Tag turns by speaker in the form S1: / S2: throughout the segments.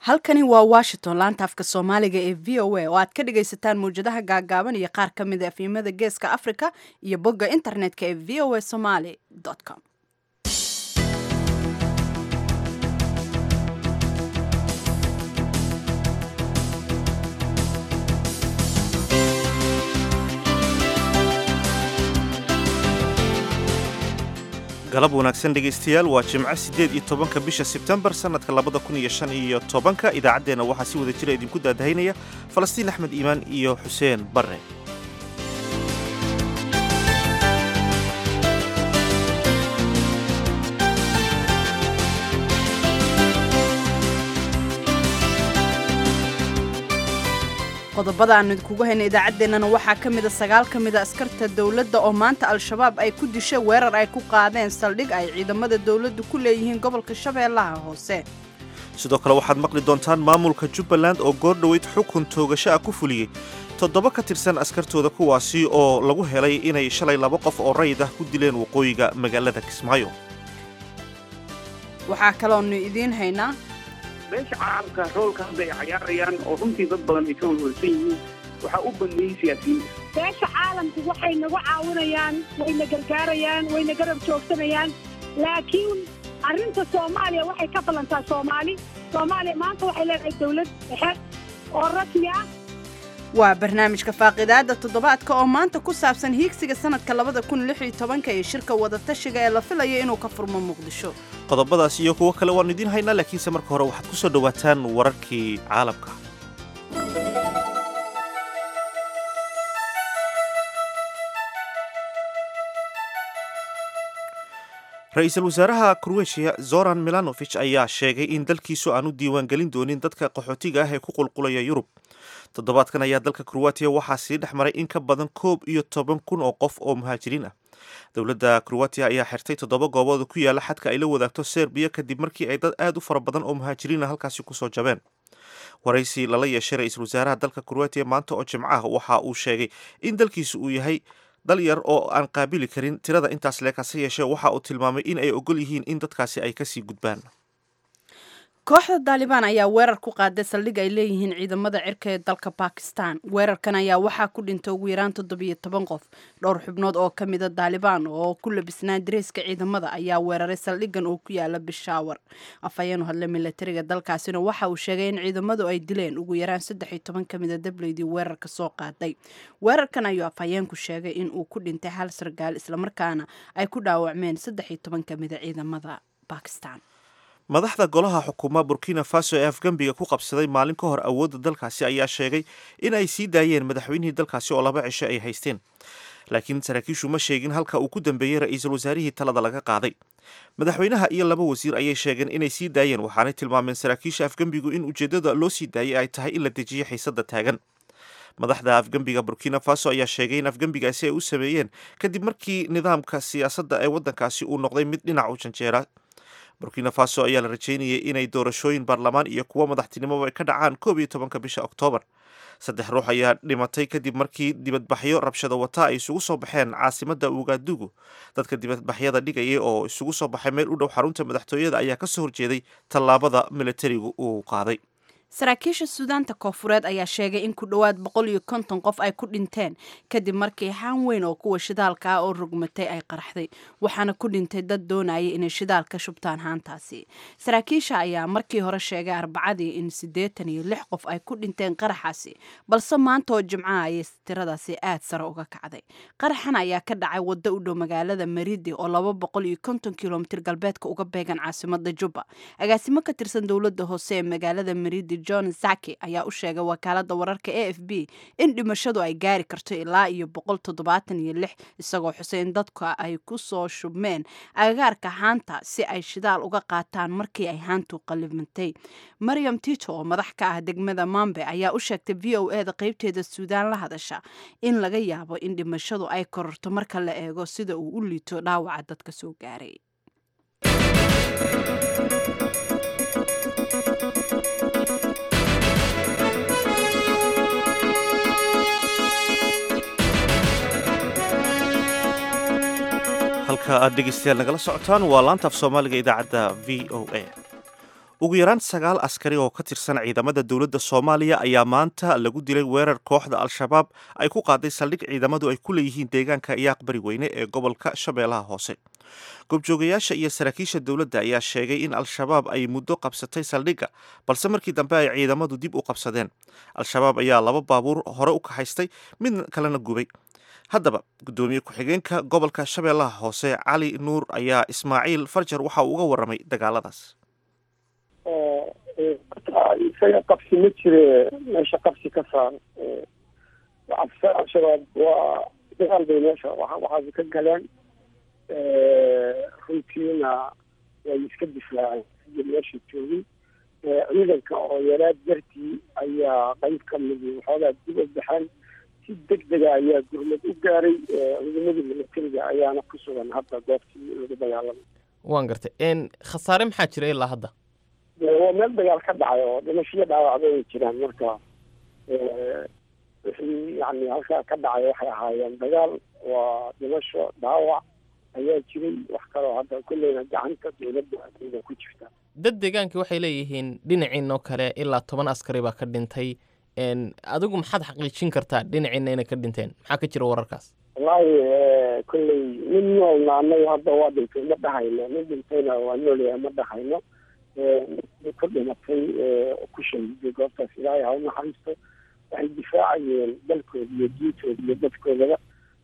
S1: halkani waa washington laanta afka soomaaliga ee v o a oo aad ka dhagaysataan mawjadaha gaagaaban iyo qaar ka mid a afimada geeska africa iyo bogga internetka ee v o a somaly com
S2: galab wanaagsan dhegaystayaal waa jimco siddeed iyo tobanka bisha sebtembar sannadka labada kun iyo shan iyo tobanka idaacaddeenna waxaa si wada jira idinku daadahaynaya falastiin axmed iimaan iyo xuseen barre
S1: qodobada aanu idinkugu hayna idaacaddeenana waxaa ka mida sagaal ka mida askarta dowladda oo maanta al-shabaab ay ku dishay weerar ay ku qaadeen saldhig ay ciidamada dowladdu ku leeyihiin gobolka shabeellaha hoose
S2: sidoo kale waxaad maqli doontaan maamulka jubbaland oo goordhoweyd xukun toogasho ah ku fuliyey toddoba ka tirsan askartooda kuwaasi oo lagu helay inay shalay laba qof oo rayid ah ku dileen waqooyiga magaalada kismaayo
S1: waxaa kaloonu idiin haynaa
S3: beesha caalamka roolka hadda ay cayaarayaan oo runtii dad badan ay ka walwalsan yihiin waxaa u bandeeyey siyaasiyiinta
S4: beesha caalamku waxay nagu caawinayaan wayna gargaarayaan wayna garab joogsanayaan laakiin arrinta soomaaliya waxay ka ballantaa soomaali soomaaliya maanta waxay leedahay dawlad dhexe oo rasmi ah
S1: waa barnaamijka faaqidaada toddobaadka oo maanta ku saabsan hiigsiga sanadka labada kun lix iyo tobanka iyo shirka wadatashiga ee la filayo inuu ka furmo muqdisho
S2: qodobadaas iyo kuwo kale waannu idiin haynaa laakiinse marka hore waxaad ku soo dhowaataan wararkii caalamka ra-iisul wasaaraha kroatiya zoran milanovich ayaa sheegay in dalkiisu aan u diiwaangelin doonin dadka qaxootiga ah ee ku qulqulaya yurub toddobaadkan ayaa dalka kroatiya waxaa sii dhex maray in ka badan koob iyo toban kun oo qof oo muhaajiriin ah dowladda kroatiya ayaa xirtay toddoba goobood ku yaala xadka ay la wadaagto serbiya kadib markii ay dad aad u fara badan oo muhaajiriina halkaasi kusoo jabeen waraysi lala yeeshay ra-iisul wasaaraha dalka kroatiya maanta oo jimco ah waxa uu sheegay in dalkiisu uu yahay dal yar oo aan qaabili karin tirada intaas leekase yeeshee waxa uu tilmaamay in ay ogol yihiin in dadkaasi ay kasii gudbaan
S1: kooxda daalibaan ayaa weerar ku qaaday saldhig ay leeyihiin ciidamada cirka ee dalka bakistan weerarkan ayaa waxaa ku dhintay ugu yaraan toddobiyo toban qof dhowr xubnood oo ka mida daalibaan oo ku labisnaa dareyska ciidamada ayaa weeraray saldhigan oo ku yaala bishaawar afhayeenu hadle milatariga dalkaasina waxa uu sheegay in ciidamadu ay dileen ugu yaraan saddex iyo toban ka mida dableydii weerarka soo qaaday weerarkan ayuu afhayeenku sheegay in uu ku dhintay hal sargaal islamarkaana ay ku dhaawacmeen saddex iyo toban ka mida ciidamada bakistan
S2: madaxda golaha xukuuma burkina faso ee afgembiga ku qabsaday maalin ka hor awoodda dalkaasi ayaa sheegay in ay sii daayeen madaxweynihii dalkaasi oo laba cisho ay haysteen laakiin saraakiishu ma sheegin halka uu ku dambeeyey ra-iisul wasaarihii talada laga qaaday madaxweynaha iyo laba wasiir ayay sheegeen inay sii daayeen waxaanay tilmaameen saraakiisha afgembigu in ujeeddada loo sii daayay ay tahay in la dejiyo xiisadda taagan madaxda afgembiga burkina faso ayaa sheegay in afgembigaasi ay u sameeyeen kadib markii nidaamka siyaasadda ee waddankaasi uu noqday mid dhinac u janjeera burkina faso ayaa la rajeynayay inay doorashooyin baarlamaan iyo kuwo madaxtinimoba ka dhacaan koob iyo tobanka bisha oktoobar saddex ruux ayaa dhimatay kadib markii dibadbaxyo rabshado wata ay isugu soo baxeen caasimadda ugadugu dadka dibadbaxyada dhigaya oo isugu soo baxay meel u dhow xarunta madaxtooyada ayaa kasoo horjeeday tallaabada militarigu uu qaaday
S1: saraakiisha suudaanta koofureed ayaa sheegay in ku dhowaad boqol iyo konton qof ay ku dhinteen kadib markii haan weyn oo kuwa shidaalka ah oo rugmatay ay qaraxday waxaana ku dhintay dad doonaya inay shidaal ka shubtaan haantaasi saraakiisha ayaa markii hore sheegay arbacadii in siddeetan iyo lix qof ay ku dhinteen qaraxaasi balse maanta oo jimcaha ayay tiradaasi aad sare uga kacday qaraxan ayaa ka dhacay waddo u dhow magaalada maridi oo laba boqol iyo konton kilomitir galbeedka uga beegan caasimada jubba agaasimo ka tirsan dowladda hoose ee magaalada maridi john zaki ayaa u sheegay wakaalada wararka a f b in dhimashadu ay gaari karto ilaa iyo boqol toddobaatan iyo lix isagoo xusay in dadka ay ku soo shubmeen agagaarka haanta si ay shidaal uga qaataan markii ay haantu qalibantay maryam tito oo madax ka ah degmada mambe ayaa u sheegtay v o e da qeybteeda suudaan la hadasha in laga yaabo in dhimashadu ay kororto marka la eego sida uu u liito dhaawaca dadka soo gaaray
S2: halka aad dhegeystayaal nagala socotaan waa laanta af soomaaliga idaacadda v o a ugu yaraan sagaal askari oo ka tirsan ciidamada dowladda soomaaliya ayaa maanta lagu dilay weerar kooxda al-shabaab ay ku qaaday saldhig ciidamadu ay ku leeyihiin deegaanka iyaaq bari weyne ee gobolka shabeellaha hoose goobjoogayaasha iyo saraakiisha dowladda ayaa sheegay in al-shabaab ay muddo qabsatay saldhigga balse markii dambe ay ciidamadu dib u qabsadeen al-shabaab ayaa laba baabuur hore u kaxaystay mid kalena gubay haddaba guddoomiye ku-xigeenka gobolka shabeellaha hoose cali nuur ayaa ismaaciil farjar waxa uu uga warramay dagaaladaas
S5: isaga qabsi ma jire meesha qabsi ka saar al-shabaab waa dagaal bay meesha waxaasi ka galeen runtiina way iska difaaceen sidii meesha joogin ciidanka oo yaraad dartii ayaa qayb ka midi waxoogaa dib u baxeen si deg dega ayaa gurmad u gaaray ciidamadii militariga ayaana ku sugan hadda goobtii lagu dagaalamay
S6: waan gartay khasaare maxaa jira ilaa hadda
S5: waa meel dagaal ka dhacay oo dhimashiyo dhaawacba ay jiraan marka wixii yani halkaa ka dhacay waxay ahaayeen dagaal waa dhimasho dhaawac ayaa jiray wax kaloo hadda kolleyna gacanta dowladda ayda ku jirta
S6: dad deegaankii waxay leeyihiin dhinaciinoo kale ilaa toban askari baa ka dhintay adigu maxaad xaqiijin kartaa dhinaciina inay ka dhinteen maxaa ka jira wararkaas
S5: wallaahi kolley mid noolna anaga hadda waa dhintay ma dhahayno mid dhintayna waa noolyahay ma dhahayno mid ku dhimatay ku shahiday goobtaas ilaahay ha u naxariisto waxay difaacayeen dalkooda iyo diintooda iyo dadkoodaba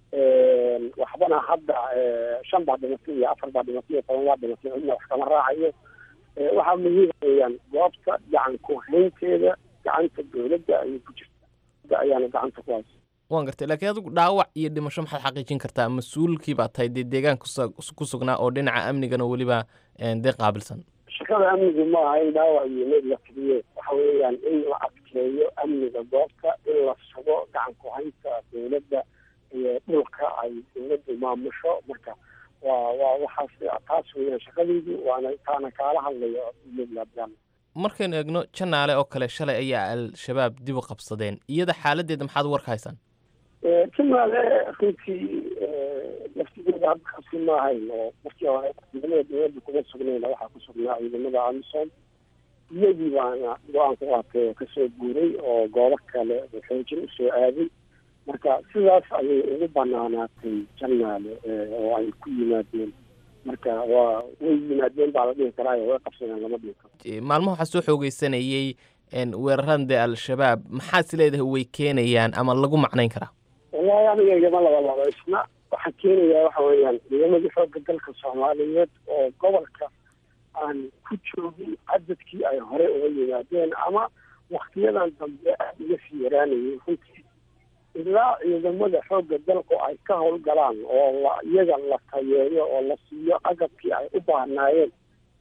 S5: waxbana hadda shan baa dhimatay iyo afar baa dhimatay iyo toban baa dhimatay cidna wax kama raacayo waxaa muhiim weeyaan goobta gacan ku haynteeda gacanta dowladda ayay ku jirta ayaana gacanta ku haysa
S6: waan gartay laakiin adigu dhaawac iyo dhimasho maxaad xaqiijin kartaa mas-uulkii baa tahay dee deegaanka ku sugnaa oo dhinaca amnigana weliba dee qaabilsan
S5: shaqada amnigu ma aha in dhaawac iyo meed la tiriyo waxa weeyaan in la adkeeyo amniga goobta in la sugo gacan ku haynta dowladda iyo dhulka ay dowladdu maamusho marka waa waa waxaas taas weeyaan shaqadeydu waana taana kaala hadlayo iyadlaadaan
S6: markaynu eegno janaale oo kale shalay ayaa al-shabaab dib u qabsadeen iyada xaaladeeda maxaad warka haysaan
S5: janaale runtii laftigeeda hadda qabsi ma ahayn oo markii hore ciidamada dowladda kuma sugnayna waxaa ku sugnaa ciidamada amisom iyadii baana go-aan ku qaatay oo kasoo guuray oo goobo kale xoojin usoo aaday marka sidaas ayay ugu banaanaatay janaale oo ay ku yimaadeen marka waa way yimaadeen baa la dhihi karaayo way qabsadeen lama dhihi karo
S6: maalmaha waxaa soo xoogeysanayey weerarada dee al-shabaab maxaad is leedahay way keenayaan ama lagu macnayn karaa
S5: wallahi aniga igama laba laba isna waxaa keenayaa waxa weeyaan ciidamadii xoogga dalka soomaaliyeed oo gobolka aan ku joogin cadadkii ay hore uga yimaadeen ama waktiyadan dambe aada uga sii yaraanayay runtii ilaa ciidamada xoogga dalku ay ka howlgalaan oo la iyaga la tayeeyo oo la siiyo agabkii ay u baahnaayeen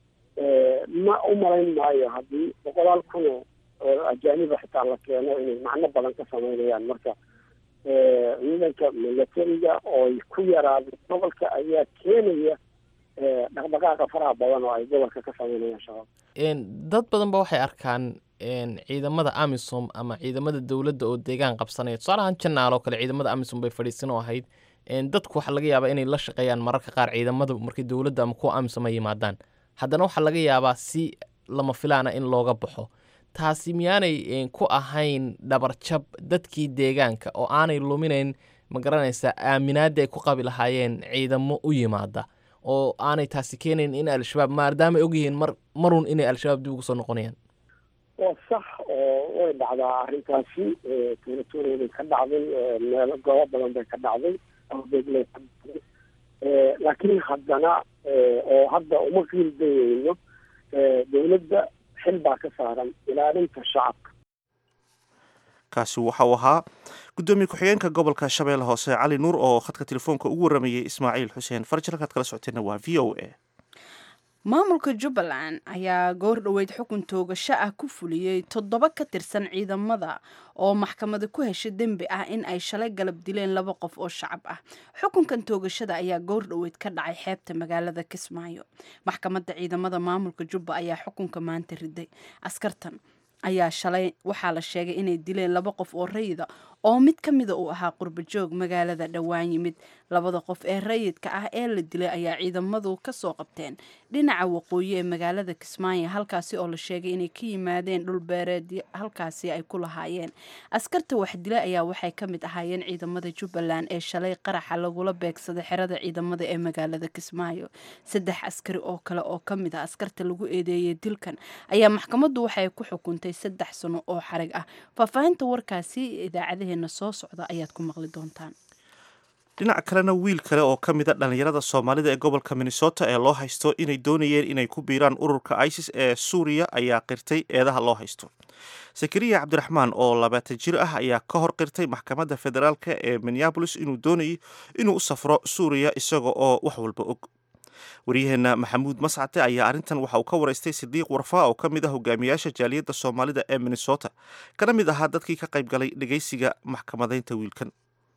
S5: ma u malayn maayo haddii boqolaal kuno oo ajaaniba xitaa la keeno inay macno badan ka samaynayaan marka ciidanka militariga ooy ku yaraaday gobolka ayaa keenaya dhaqdhaqaaqa faraha badan oo ay gobolka ka samaynayaan shabaab
S6: dad badan ba waxay arkaan ciidamada amisom ama ciidamada dowladda oo deegaan qabsanaya tusaalahaan janaal oo kale ciidamada amisom bay fadhiisan oo ahayd dadku waxaa laga yaabaa inay la shaqeeyaan mararka qaar ciidamada markay dowladda ama kuwa amisom ay yimaadaan haddana waxaa laga yaabaa si lama filaana in looga baxo taasi miyaanay ku ahayn dhabarjab dadkii deegaanka oo aanay luminayn ma garanaysaa aaminaadii ay ku qabi lahaayeen ciidamo u yimaada oo aanay taasi keenayn in al-shabaab maadaama ogyihiin mar marun inay al-shabaab dib ugu soo noqonayaan
S5: waa sax oo way dhacdaa arrintaasi tuulatuureeday ka dhacday meelo goobo badan bay ka dhacday abeegley ka dhacday laakiin haddana oo hadda uma qiildayeyno dowladda xil baa ka saaran ilaalinta shacabka
S2: kaasi waxa uu ahaa guddoomiye ku-xigeenka gobolka shabeelle hoose cali nuur oo khadka telefoonka ugu warramayey ismaaciil xuseen farjir halkaad kala socoteenna waa v o a
S1: maamulka jubbaland ayaa goor dhoweyd xukun toogasho ah ku fuliyey toddoba ka tirsan ciidamada oo maxkamada ku heshay dembi ah in ay shalay galab dileen laba qof oo shacab ah xukunkan toogashada ayaa goor dhoweyd ka dhacay xeebta magaalada kismaayo maxkamadda ciidamada maamulka jubba ayaa xukunka maanta riday askartan ayaa shalay waxaa la sheegay inay dileen laba qof oo rayida oo mid ka mida uu ahaa qurbajoog magaalada dhowaan yimid labada qof ee rayidka ah ee la dilay ayaa ciidamadu kasoo qabteen dhinaca waqooyi ee magaalada kismaayo halkaasi oo la sheegay inay ka yimaadeen dhulbeereed halkaasi ay ku lahaayeen askarta wax dilay ayaa waxay ka mid ahaayeen ciidamada jubbaland ee shalay qaraxa lagula beegsaday xerada ciidamada ee magaalada kismaayo saddex askari oo kale oo ka mid ah askarta lagu eedeeyey dilkan ayaa maxkamaddu waxay ku xukuntay saddex sano oo xarig ah faahfaahinta warkaasi idaacadaheena soo socda ayaad ku maqli doontaan
S2: dhinaca kalena wiil kale oo ka mid a dhallinyarada soomaalida ee gobolka minnesota ee loo haysto inay doonayeen inay ku biiraan ururka isis ee suuriya ayaa qirtay eedaha loo haysto sakariya cabdiraxmaan oo labaatan jir ah ayaa ka hor qirtay maxkamadda federaalka ee minneabolis inuu doonayay inuu u safro suuriya isaga oo wax walba og waryaheena maxamuud mascate ayaa arrintan waxa uu ka waraystay sidiiq warfaa oo ka mid ah hogaamiyaasha jaaliyadda soomaalida ee minnesota kana mid ahaa dadkii ka qayb galay dhegeysiga maxkamadaynta wiilkan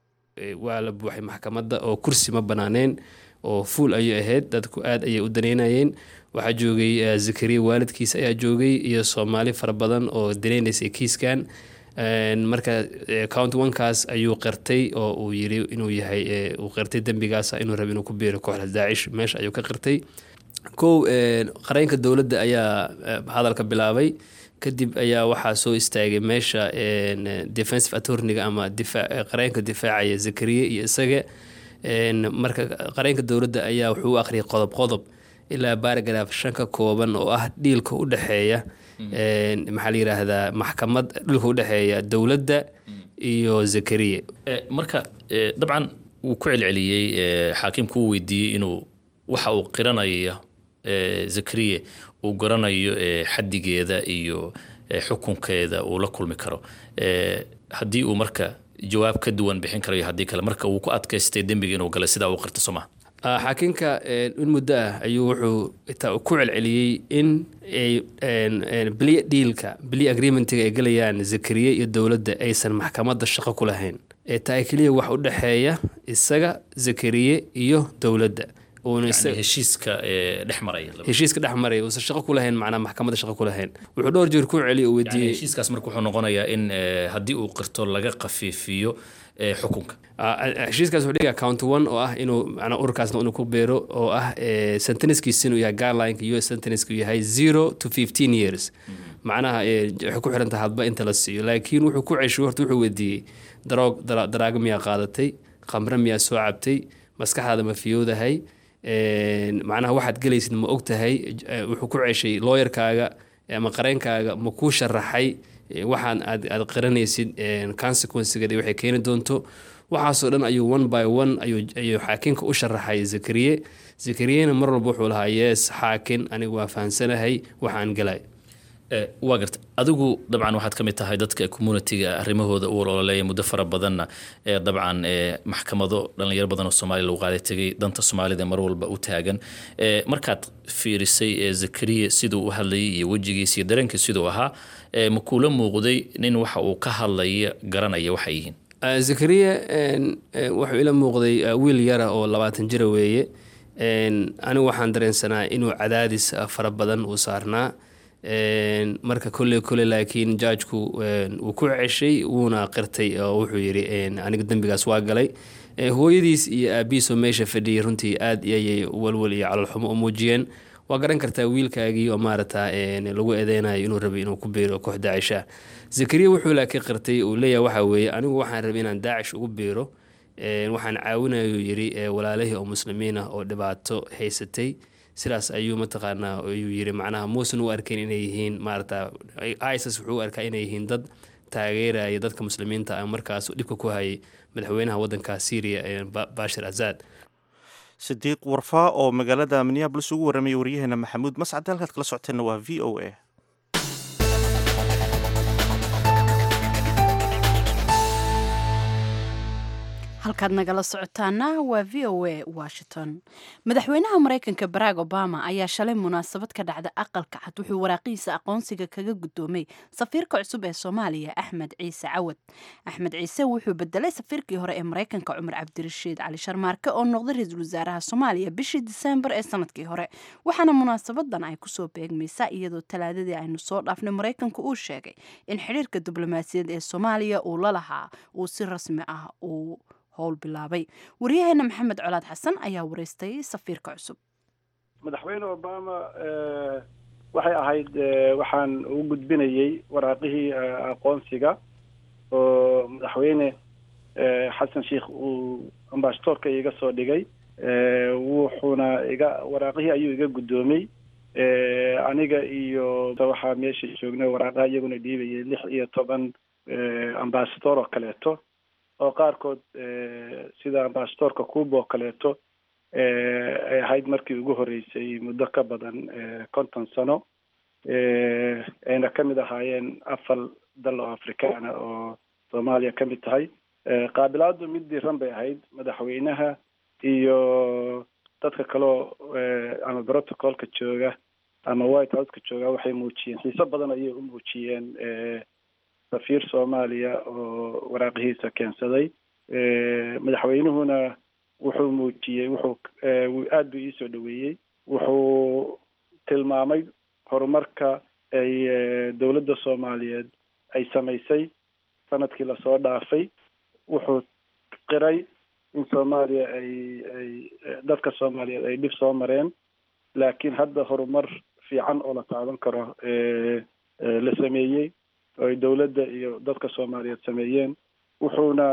S7: waa la buuxay maxkamadda oo kursi ma banaaneen oo fuul ayay ahayd dadku aad ayay u daneynayeen waxaa joogay zakariya waalidkiisa ayaa joogay iyo soomaali fara badan oo daneynaysay kiiskan marka count onekaas ayuu qirtay oo uu yiri inuu yahay uu qirtay dembigaas inuu raba inuu ku biiro kooxda daacish meesha ayuu ka qirtay kow qareenka dowladda ayaa hadalka bilaabay kadib ayaa waxaa soo istaagay meesha defensive attorniga ama qareenka difaacaya zakariya iyo isaga marka qareenka dowladda ayaa wuxuu u akhriyay qodob qodob ilaa baaragraf shan ka kooban oo ah dhiilka u dhexeeya maxaa la yiraahdaa maxkamad dhulka u dhexeeya dowladda iyo zakariya
S8: marka dabcan wuu ku celceliyey xaakimku uu weydiiyey inuu waxa uu qiranayo zakariya uu garanayo xadigeeda iyo xukunkeeda uu la kulmi karo haddii uu marka jawaab ka duwan bixin karayo haddii kale marka uu ku adkaystay dembiga inuu galay sidaa uu qirta sooma
S7: xaakinka in muddo ah ayuu wuxuu ku celceliyey in bli dhiilka bli agreementiga ay galayaan zakariya iyo dowladda aysan maxkamadda shaqo ku lahayn ee tahay keliya wax u dhexeeya isaga zakariye iyo dowladda
S8: heshiiska dhex maraya
S7: heshiiska dhex maraya uusan shaqo ku lahayn macnaa maxkamadda shaqo ku lahayn wuxuu dhowr jeer ku celiy uu weydiiyey
S8: heshiiskaas marka wuxuu noqonayaa in haddii uu qirto laga khafiifiyo xukunka
S7: heshiiskaas wuxuu dhigaa count one oo ah inuu macnaa ururkaasna inuu ku beero oo ah sentencekiisa inuu yahay guidelineka u s sentenceka yahay zero to fifteen years macnaha waxay ku xiran tahay hadba inta la siiyo laakiin wuxuu ku ceshay horta wuxuu weydiiyey daroog daraago miyaa qaadatay khamre miyaa soo cabtay maskaxdaada ma fiyoodahay macnaha waxaad gelaysid ma og tahay wuxuu ku ceshay looyarkaaga ama qareenkaaga ma kuu sharaxay waxaan aad aad qiranaysid consequencegeeda waxay keeni doonto waxaasoo dhan ayuu one by one ayuu xaakinka u sharaxay zakariye zakariyena mar walba wuxuu lahaa yees xaakin anigu waa fahamsanahay waxaan galay
S8: waa garta adigu dabcan waxaad ka mid tahay dadka communitiga arrimahooda u ololeeya muddo fara badanna ee dabcan maxkamado dhalinyaro badan oo soomaaliya lagu qaaday tegay danta soomaalida mar walba u taagan markaad fiirisay zakariya siduu u hadlayay iyo wejigiisa iyo dareenkiisa siduu ahaa ma kuula muuqday nin waxa uu ka hadlaya garanaya waxay yihiin
S7: zakariya wuxuu ila muuqday wiil yara oo labaatan jira weeye anigu waxaan dareensanaa inuu cadaadis fara badan uu saarnaa marka kolley kole laakiin jaajku wuu ku ceshay wuuna qirtay oo wuxuu yidhi aniga dembigaas waa galay hooyadiis iyo aabihiisoo meesha fadhiyay runtii aad ayay walwal iyo calolxumo u muujiyeen waa garan kartaa wiilkaagii oo maarata lagu eedeynayo inuu rabay inuu ku biiro koox daacisha zakariya wuxuu laakiin qirtay uu leeyahay waxaa weeye anigu waxaan rabay inaan daacish ugu biiro waxaan caawinayuu yidhi walaalihii oo muslimiin ah oo dhibaato haysatay sidaas ayuu mataqaanaa ayuu yiri macnaha muusan u arkayn inay yihiin maarata isis wuxuu u arkaa inay yihiin dad taageeraya dadka muslimiinta ah markaas dhibka ku hayay madaxweynaha waddanka syria bashir asaad
S2: sidiiq warfaa oo magaalada minneabolis ugu warramaya waryaheena maxamuud mascad halkaad kala socoteenna waa v o a
S1: halkaad nagala socotaana waa v o a washington madaxweynaha maraykanka barack obama ayaa shalay munaasabad ka dhacda aqalka cad wuxuu waraaqihiisa aqoonsiga kaga guddoomay safiirka cusub ee soomaaliya axmed ciise cawad axmed ciise wuxuu bedelay safiirkii hore ee maraykanka cumar cabdirashiid cali sharmaarke oo noqday ra-iisul wasaaraha soomaaliya bishii diseembar ee sanadkii hore waxaana munaasabadan ay kusoo beegmaysaa iyadoo talaadadii aynu soo dhaafnay maraykanka uu sheegay in xidhiirka diblomaasiyaed ee soomaaliya uu la lahaa uu si rasmi ah uu howl bilaabay waryaheena maxamed colaad xasan ayaa wareystay safiirka cusub
S9: madaxweyne obama waxay ahayd waxaan u gudbinayey waraaqihii aqoonsiga oo madaxweyne xasan sheikh uu ambasadoorka iga soo dhigay wuxuuna iga waraaqihii ayuu iga guddoomay aniga iyo waxaa meesha joognay waraaqaha iyaguna dhiibayay lix iyo toban ambasador oo kaleeto oo qaarkood sida ambasadorka cuba oo kaleeto ay ahayd markii ugu horreysay muddo ka badan konton sano ayna ka mid ahaayeen afar dal oo afrikaana oo soomaaliya ka mid tahay qaabilaadu mid diiran bay ahayd madaxweynaha iyo dadka kaleo ama protocolka jooga ama white houseka jooga waxay muujiyeen xiiso badan ayay u muujiyeen safiir soomaaliya oo waraaqihiisa keensaday madaxweynuhuna wuxuu muujiyey wuxuu aad buu iisoo dhaweeyey wuxuu tilmaamay horumarka ay dowladda soomaaliyeed ay samaysay sanadkii lasoo dhaafay wuxuu qiray in soomaaliya ay ay dadka soomaaliyeed ay dhib soo mareen laakiin hadda horumar fiican oo la taaban karo la sameeyey oo ay dowladda iyo dadka soomaaliyeed sameeyeen wuxuuna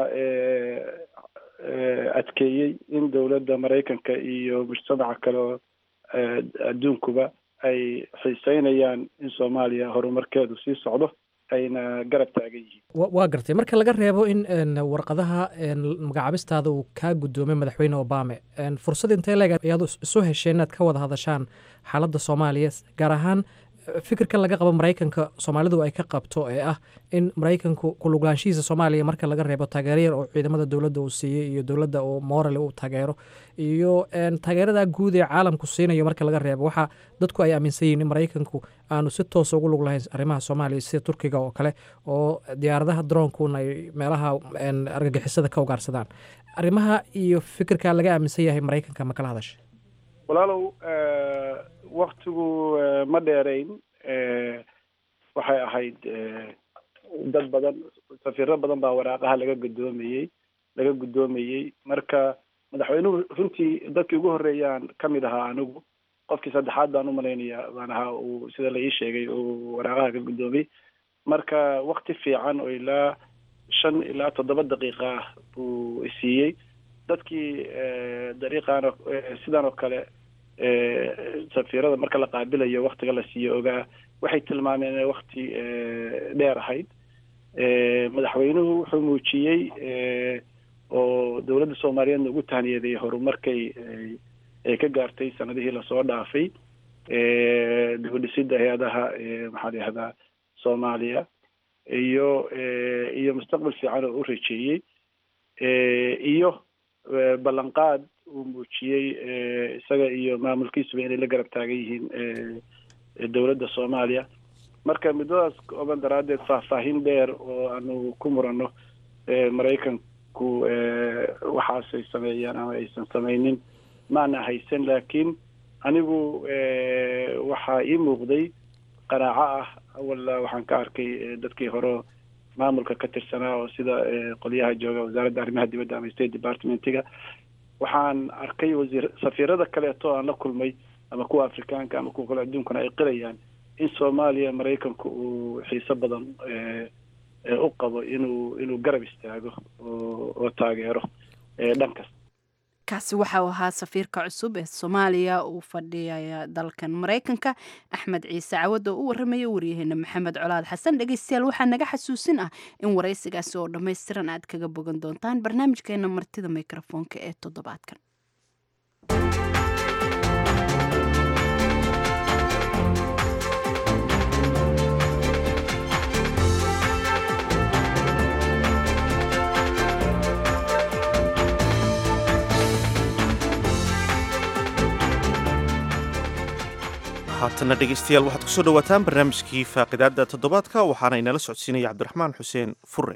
S9: adkeeyey in dowladda maraykanka iyo mujtamaca kale oo adduunkuba ay xiiseynayaan in soomaaliya horumarkeedu sii socdo ayna garab taagan yihiin
S10: waa gartay marka laga reebo in warqadaha magacaabistaada uu kaa guddoomay madaxweyne obame fursad intee leeg ayaad isu hesheen inaad ka wada hadashaan xaaladda soomaaliya gaar ahaan fikirkan laga qabo maraykanka soomaalidu ay ka qabto ee ah in maraykanku kuluglaanshihiisa soomaaliya marka laga reebo taageero yar oo ciidamada dowladda uu siiyey iyo dowladda oo morale uu taageero iyo taageerada guud ee caalamku siinayo marka laga reebo waxaa dadku ay aaminsan yihiin in maraykanku aanu si toosa ugu lug lahayn arrimaha soomaaliya sida turkiga oo kale oo diyaaradaha droonkuna ay meelaha argagixisada ka ugaarsadaan arrimaha iyo fikirka laga aaminsan yahay maraykanka ma kala hadashay
S9: walaalow waktigu ma dheerayn waxay ahayd dad badan safiiro badan baa waraaqaha laga guddoomayey laga guddoomayey marka madaxweynuhu runtii dadkii ugu horreeyaan ka mid ahaa anigu qofkii saddexaad baan umalaynaya baan ahaa uu sida la ii sheegay uu waraaqaha ka guddoomay marka wakti fiican oo ilaa shan ilaa toddoba daqiiqa ah buu isiiyey dadkii dariiqaan sidan oo kale safiirada marka la qaabilayo waktiga la siiyo ogaa waxay tilmaameen inay wakti dheer ahayd madaxweynuhu wuxuu muujiyey oo dowladda soomaaliyeedna ugu tahniyaday horumarkay ay ka gaartay sanadihii lasoo dhaafay dibudhisidda hay-adaha maxaa la yihahdaa soomaaliya iyo iyo mustaqbal fiican oo u rajeeyey iyo ballanqaad uu muujiyey isaga iyo maamulkiisuba inay la garab taagan yihiin dowladda soomaaliya marka muddadaas kooban daraaddeed faahfaahin dheer oo aanu ku muranno maraykanku waxaasay sameeyaan ama aysan samaynin maana haysan laakiin anigu waxaa ii muuqday qanaaco ah awalla waxaan ka arkay dadkii hore maamulka ka tirsanaa oo sida qolyaha jooga wasaaradda arrimaha dibadda ama state departmentiga waxaan arkay wasiir safiirada kaleeto aan la kulmay ama kuwa afrikaanka ama kuwa kale adduunkana ay qirayaan in soomaaliya maraykanku uu xiiso badan u qabo inuu inuu garab istaago oo oo taageero dhan kasta
S1: kaasi waxa uu ahaa safiirka cusub ee soomaaliya uu fadhiyaya dalkan maraykanka axmed ciise cawad oo u waramaya waryaheena maxamed colaad xasan dhegeystayaal waxaa naga xasuusin ah in waraysigaasi oo dhammaystiran aad kaga bogan doontaan barnaamijkeena martida mikrofoonka ee toddobaadkan
S2: haatana dhegeystayaal waxaad kusoo dhawaataan barnaamijkii faaqidaada toddobaadka waxaana inala socodsiinaya cabdiraxmaan xuseen fure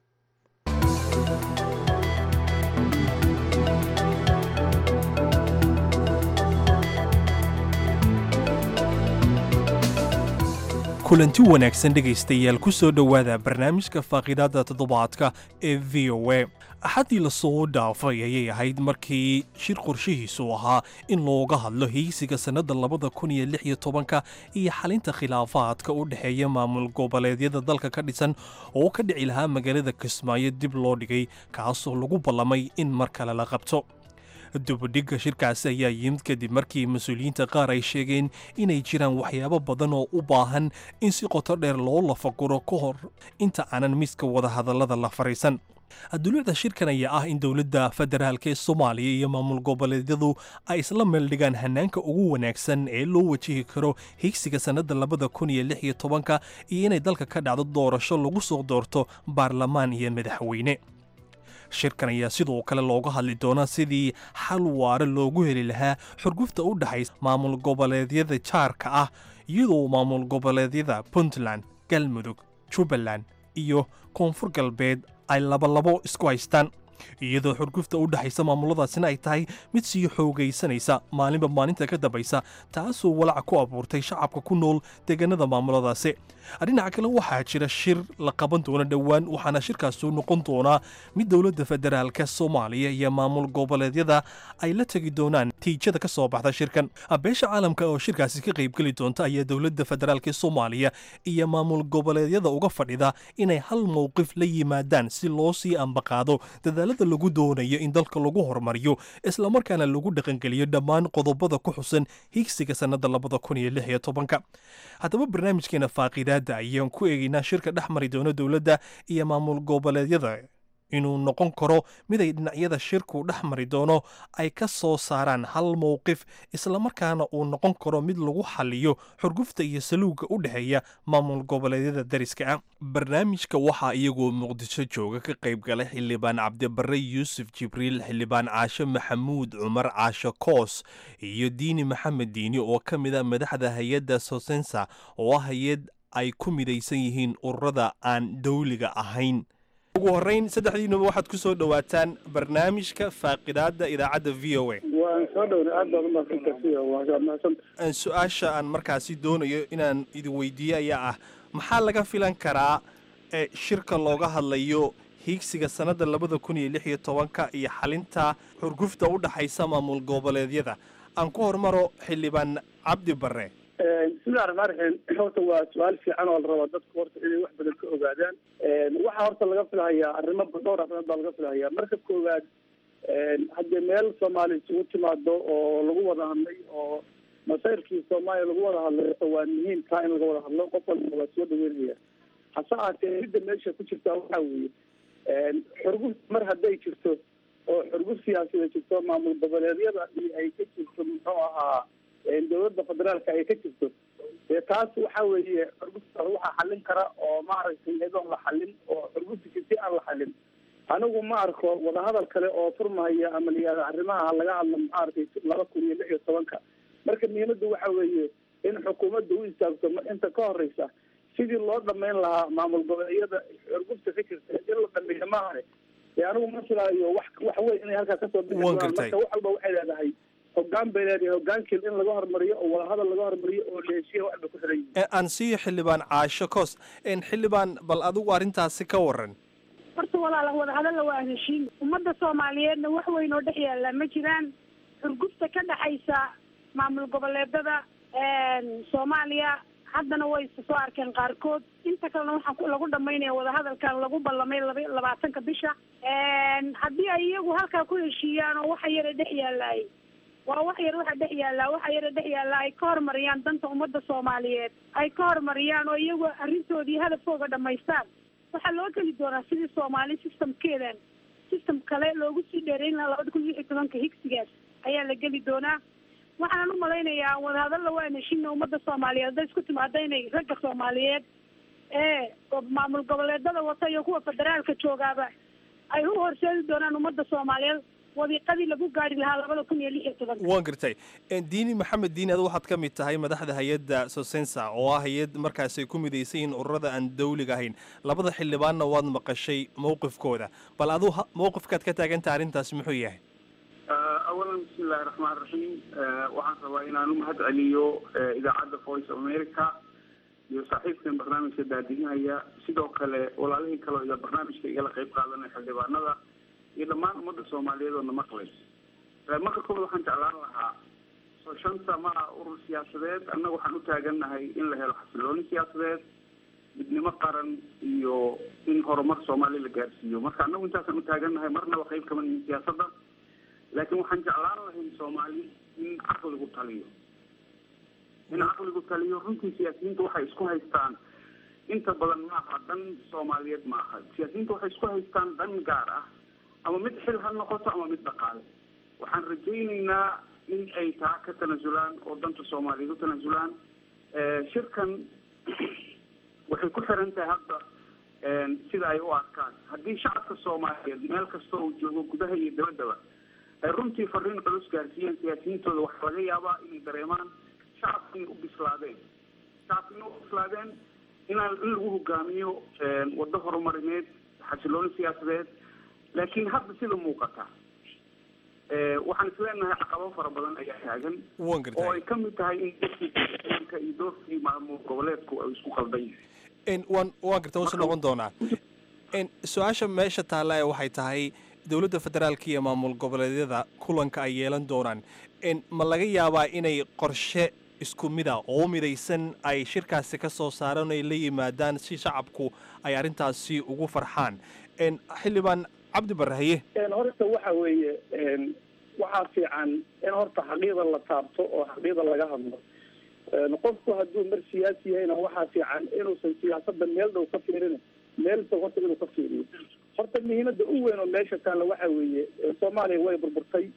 S11: kulanti wanaagsan dhegaystayaal ku soo dhowaada barnaamijka faaqidaada toddobaadka ee v o a axaddii lasoo dhaafay ayay ahayd markii shir qorshihiisu ahaa in looga hadlo heysiga sannadda labada kun iyo lix iyo tobanka iyo xalinta khilaafaadka u dhexeeya maamul goboleedyada dalka ka dhisan oo ka dhici lahaa magaalada kismaayo dib loo dhigay kaasoo lagu ballamay in mar kale la qabto dubadhigga shirkaasi ayaa yimid kadib markii mas-uuliyiinta qaar ay sheegeen inay jiraan waxyaabo badan oo u baahan in si qoto dheer loo lafaguro ka hor inta aanan miiska wadahadallada la fariisan duluucda shirkan ayaa ah in dowladda federaalk ee soomaaliya iyo maamul goboleedyadu ay isla meeldhigaan hanaanka ugu wanaagsan ee loo wajihi karo higsiga sannadda labada kun iyo lix iyo tobanka iyo inay dalka ka dhacdo doorasho lagu soo doorto baarlamaan iyo madaxweyne shirkan ayaa sidoo kale looga hadli doonaa sidii xal waare loogu heli lahaa xurgufta u dhexaysa maamul goboleedyada jaarka ah iyadoo maamul goboleedyada puntland galmudug jubbaland iyo koonfur galbeed ay labalabo isku haystaan iyadoo xurgufta u dhexaysa maamuladaasina ay tahay mid sii xoogaysanaysa maalinba maalinta ka dambaysa taasoo walaca ku abuurtay shacabka ku nool deegaanada maamuladaasi dhinaca kale waxaa jira shir la qaban doono dhowaan waxaana shirkaasu noqon doonaa mid dowladda federaalka soomaaliya iyo maamul goboleedyada ay la tegi doonaan tiijada ka soo baxda shirkan beesha caalamka oo shirkaasi ka qaybgeli doonta ayaa dowladda federaalk soomaaliya iyo maamul goboleedyada uga fadhida inay hal mowqif la yimaadaan si loo sii ambaqaado dadaalada lagu doonayo in dalka lagu horumariyo islamarkaana lagu dhaqangeliyo dhammaan qodobada ku xusan higsiga sannada labada kun iyo lix iyo tobanka haddaba barnaamijkeena faaqidaada ayaan ku eegaynaa shirka dhex mari doono dowladda iyo maamul goboleedyada inuu noqon karo mid ay dhinacyada shirku dhex mari doono ay ka soo saaraan hal mowqif islamarkaana uu noqon karo mid lagu xaliyo xurgufta iyo saluugga u dhexeeya maamul goboleedyada dariska ah barnaamijka waxaa iyagoo muqdisho jooga ka qayb galay xildhibaan cabdibare yuusuf jibriil xildhibaan caashe maxamuud cumar caashe koos iyo diini maxamed diini oo ka mid a madaxda hay-adda sosensa oo ah hay-ad ay ku midaysan yihiin ururada aan dowliga ahayn ugu horreyn saddexdiinuba waxaad ku soo dhowaataan barnaamijka faaqidaada idaacadda v o a
S9: waan soo dhowna aad baad umaadsantahay waa mahadsan
S11: su-aasha aan markaasi doonayo inaan idin weydiiye ayaa ah maxaa laga filan karaa ee shirka looga hadlayo hiigsiga sannadda labada kun iyo lix iyo tobanka iyo xalinta xurgufta u dhaxaysa maamul goboleedyada aan ku hormaro xildhibaan cabdi barre
S9: bismillahi raxmaan raxiim horta waa su-aal fiican oo la rabaa dadku horta inay wax badan ka ogaadaan waxaa horta laga filahayaa arrimo dhowr arrimood baa laga filahayaa marka koowaad haddii meel soomaaliya isugu timaado oo lagu wada hadlay oo masayrkii soomaaliya lagu wada hadlay horta waa muhiim taa in laga wada hadlo qof walba waa soo dhaweynaya hase ahaatee midda meesha ku jirta waxaa weeye xurguf mar hadday jirto oo xurguf siyaasada jirto maamul goboleedyada iyo ay ka jirto muxuu ahaa dowladda federaalka ay ka jirto dee taas waxa weeye xurgufta waxaa xallin kara oo maaragtay iyadoon la xallin oo xurgufta jirti aan la xallin anigu ma arko wadahadal kale oo furmahaya ama layihahdo arrimaha laga hadlo maaragtay laba kun iyo lix iyo tobanka marka muhiimaddu waxa weeye in xukuumadda u istaagto inta ka horeysa sidii loo dhamayn lahaa maamul goboleedyada xurgufta ka jirta in la dhameeyo maahane dee anigu ma filaayo wax wax weyn inay halkaa kasoo bixi doonaan marka wax walba waxay leedahay hogaan bay leedahay hogaankii in laga hormariyo oo wadahadal laga hormariyo oo leeshiya wax bay ku xiran yihiin
S11: aan siiyo xildhibaan caasho koos xildhibaan bal adigu arrintaasi ka waran
S4: horta walaala wadahadalla waa heshiin ummadda soomaaliyeedna wax weyn oo dhex yaalla ma jiraan xurgufta ka dhexaysa maamul goboleedada soomaaliya haddana way soo arkeen qaarkood inta kalena waxaa lagu dhamaynaya wadahadalkan lagu ballamay laba labaatanka bisha haddii ay iyagu halkaa ku heshiiyaan oo waxa yara dhex yaalaay waa wax yar waxa dhex yaallaa waxa yara dhex yaallaa ay ka horumariyaan danta ummadda soomaaliyeed ay ka horumariyaan oo iyagu arrintoodii hadafkooga dhamaystaan waxaa loo geli doonaa sidii soomaali systemkeedan system kale loogu sii dheerayn lahaa labada kun iyo lix iyo tobanka higsigaas ayaa la geli doonaa waxaan u malaynayaa wadahadalla waa heshiina ummadda soomaaliyeed hadday isku timaada inay ragga soomaaliyeed ee maamul goboleedada wata iyo kuwa federaalka joogaaba ay u horseedi doonaan ummadda soomaaliyeed wadiiqadii lagu gaari lahaa labada kun iyo lix iyo tobanka
S11: waan gartay diini maxamed diini adu waxaad ka mid tahay madaxda hay-adda sosensa oo ah hay-ad markaas ay ku midaysan yihiin ururada aan dawliga ahayn labada xildhibaanna waad maqashay mowqifkooda bal aduu mowqifkaad ka taagantaha arrintaas muxuu yahay
S3: awalan bismi illaahi raxmaan raxiim waxaan rabaa inaan u mahad celiyo idaacadda voice of america iyo saaxiibkan barnaamijka daadihinaya sidoo kale walaalihii kaleo iyo barnaamijka igala qayb qaadanaya xildhibaanada iyo dhammaan ummadda soomaaliyeed oo na maqlay marka koobaad waxaan jeclaan lahaa soo shanta ma ah urur siyaasadeed annaga waxaan u taagannahay in la helo xasilooni siyaasadeed midnimo qaran iyo in horumar soomaaliya la gaarsiiyo marka annagu intaasaan u taagannahay marnaba qayb kama nihin siyaasadda laakiin waxaan jeclaan lahayn soomaali in caqligu taliyo in caqligu taliyo runtii siyaasiyiinta waxay isku haystaan inta badan maaha dan soomaaliyeed maaha siyaasiyiinta waxay isku haystaan dan gaar ah ama mid xil ha noqoto ama mid dhaqaale waxaan rajaynaynaa in ay taa ka tanasulaan oo danta soomaaliyeed u tanasulaan shirkan waxay ku xiran tahay hadda sida ay u arkaan haddii shacabka soomaaliyeed meel kasta uu joogo gudaha iyo dabaddaba ay runtii fariin culus gaarsiiyeen siyaasiyiintooda waxaa laga yaabaa inay dareemaan shacabka inay u bislaadeen shacabka inay u bislaadeen inaan in lagu hogaamiyo waddo horumarineed xasilooni siyaasadeed laakiin hadda sida muuqata waxaan isleenahay caqabo fara badan ayaa taagan
S11: waan gartay
S3: oo ay ka mid tahay in dadka iyo doorkii maamul goboleedku ay isku qaldan yihiin
S11: waan waan gartay wasu noqon doonaa su-aasha meesha taalla ee waxay tahay dowladda federaalka iyo maamul goboleedyada kulanka ay yeelan doonaan ma laga yaabaa inay qorshe isku mid a oo midaysan ay shirkaasi ka soo saaraan ay la yimaadaan si shacabku ay arrintaasi ugu farxaan xildhibaan cabdi barrahaye
S9: horta waxa weeye waxaa fiican in horta xaqiida la taabto oo xaqiida laga hadlo qofku hadduu mar siyaasi yahayna waxaa fiican inuusan siyaasada meel dhow ka fiirin meel fog horta inuu ka fiiriyo horta muhiimada u weyn oo meesha taalla waxa weeye soomaaliya way burburtay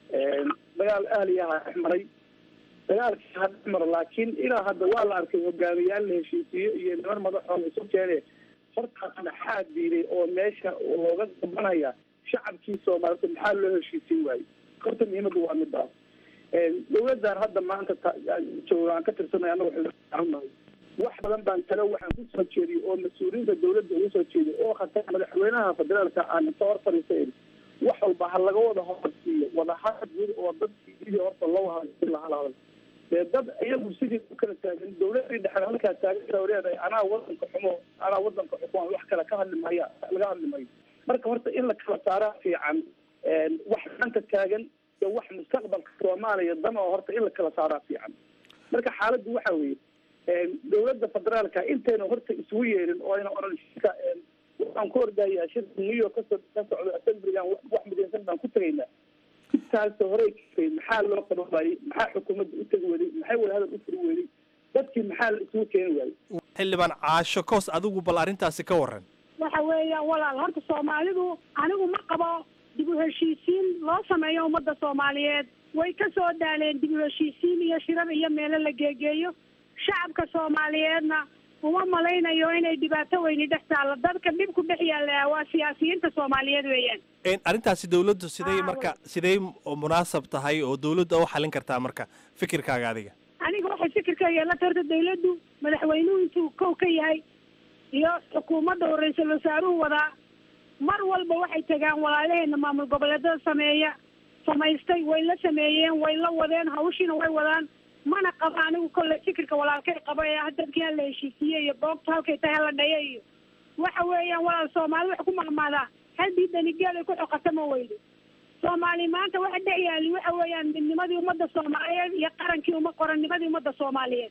S9: dagaal ahliyaha dhex maray dagaalkii ha dhex maro laakiin ilaa hadda waa la arkay hogaamiyaal la heshiisiyo iyo niman madaxooda isu keene hortaas maxaa diiday oo meesha looga gabanaya shacabkii soomaalida maxaa loo heshiisiin waayey horta muhiimadu waa midaas dawladdan hadda maanta jooga aan ka tirsanay anagu xildhibaanahay wax badan baan talo waxaan kusoo jeediyey oo mas-uuliyiinta dawladda ugu soo jeediyey oo khatar madaxweynaha federaalka aan inta hor fadhiisayn wax walba ha laga wada horsiiyo wadahadal guud oo dadkii sidii horta loo hadal laha hadal dee dad iyagu sidii u kala taagan dawladii dhexe halkaa taagan leedahay anaa wadanka xumo anaa wadanka xukumaan wax kale ka hadli maya laga hadli mayo marka horta in la kala saaraa fiican wax dhanka taagan iyo wax mustaqbalka soomaaliya dan oo horta in la kala saaraa fiican marka xaaladdu waxa weeye dawladda federaalka intayna horta isugu yeerin oo ayna oran shirka waxaan ku ordayaa shirka new york kasoo ka socdo assemblygan wax midaysan baan ku tegaynaa intaas horey kafay maxaa loo qaban waayey maxaa xukuumadda u tegi weyday maxay wadahadal u furi weyday dadkii maxaa la isugu keeni waayey
S11: xildhibaan caasho koos adigu bal arrintaasi ka waran
S4: waxa weeyaan walaal horta soomaalidu anigu ma qabo dib u heshiisiin loo sameeyo ummadda soomaaliyeed way ka soo daaleen dib u heshiisiin iyo shirar iyo meelo la geegeeyo shacabka soomaaliyeedna uma malaynayo inay dhibaato weyni dhex taallo dadka dhibku dhex yaalla waa siyaasiyiinta soomaaliyeed weeyaan
S11: arrintaasi dawladdu siday marka siday munaasab tahay oo dawladda u xalin kartaa marka fikirkaaga adiga
S4: aniga waxay fikirkayga la tarta dawladdu madaxweynuhu intuu kow ka yahay iyo xukuumadda uu ra-iisul wasaaruhu wadaa mar walba waxay tagaan walaalaheena maamul goboleedada sameeya samaystay way la sameeyeen way la wadeen hawshiina way wadaan mana qabo anigu kolley fikirka walaalkay qabo ee ah dadkii hala heshiisiye iyo boogta halkay tahay hala dhaya iyo waxa weeyaan walaal soomaali wax ku maqmaadaa haddii danigeed ay ku xoqata ma weydo soomaali maanta waxa dhex yaali waxa weeyaan midnimadii ummadda soomaaliyeed iyo qarankii uma qorannimadii ummadda soomaaliyeed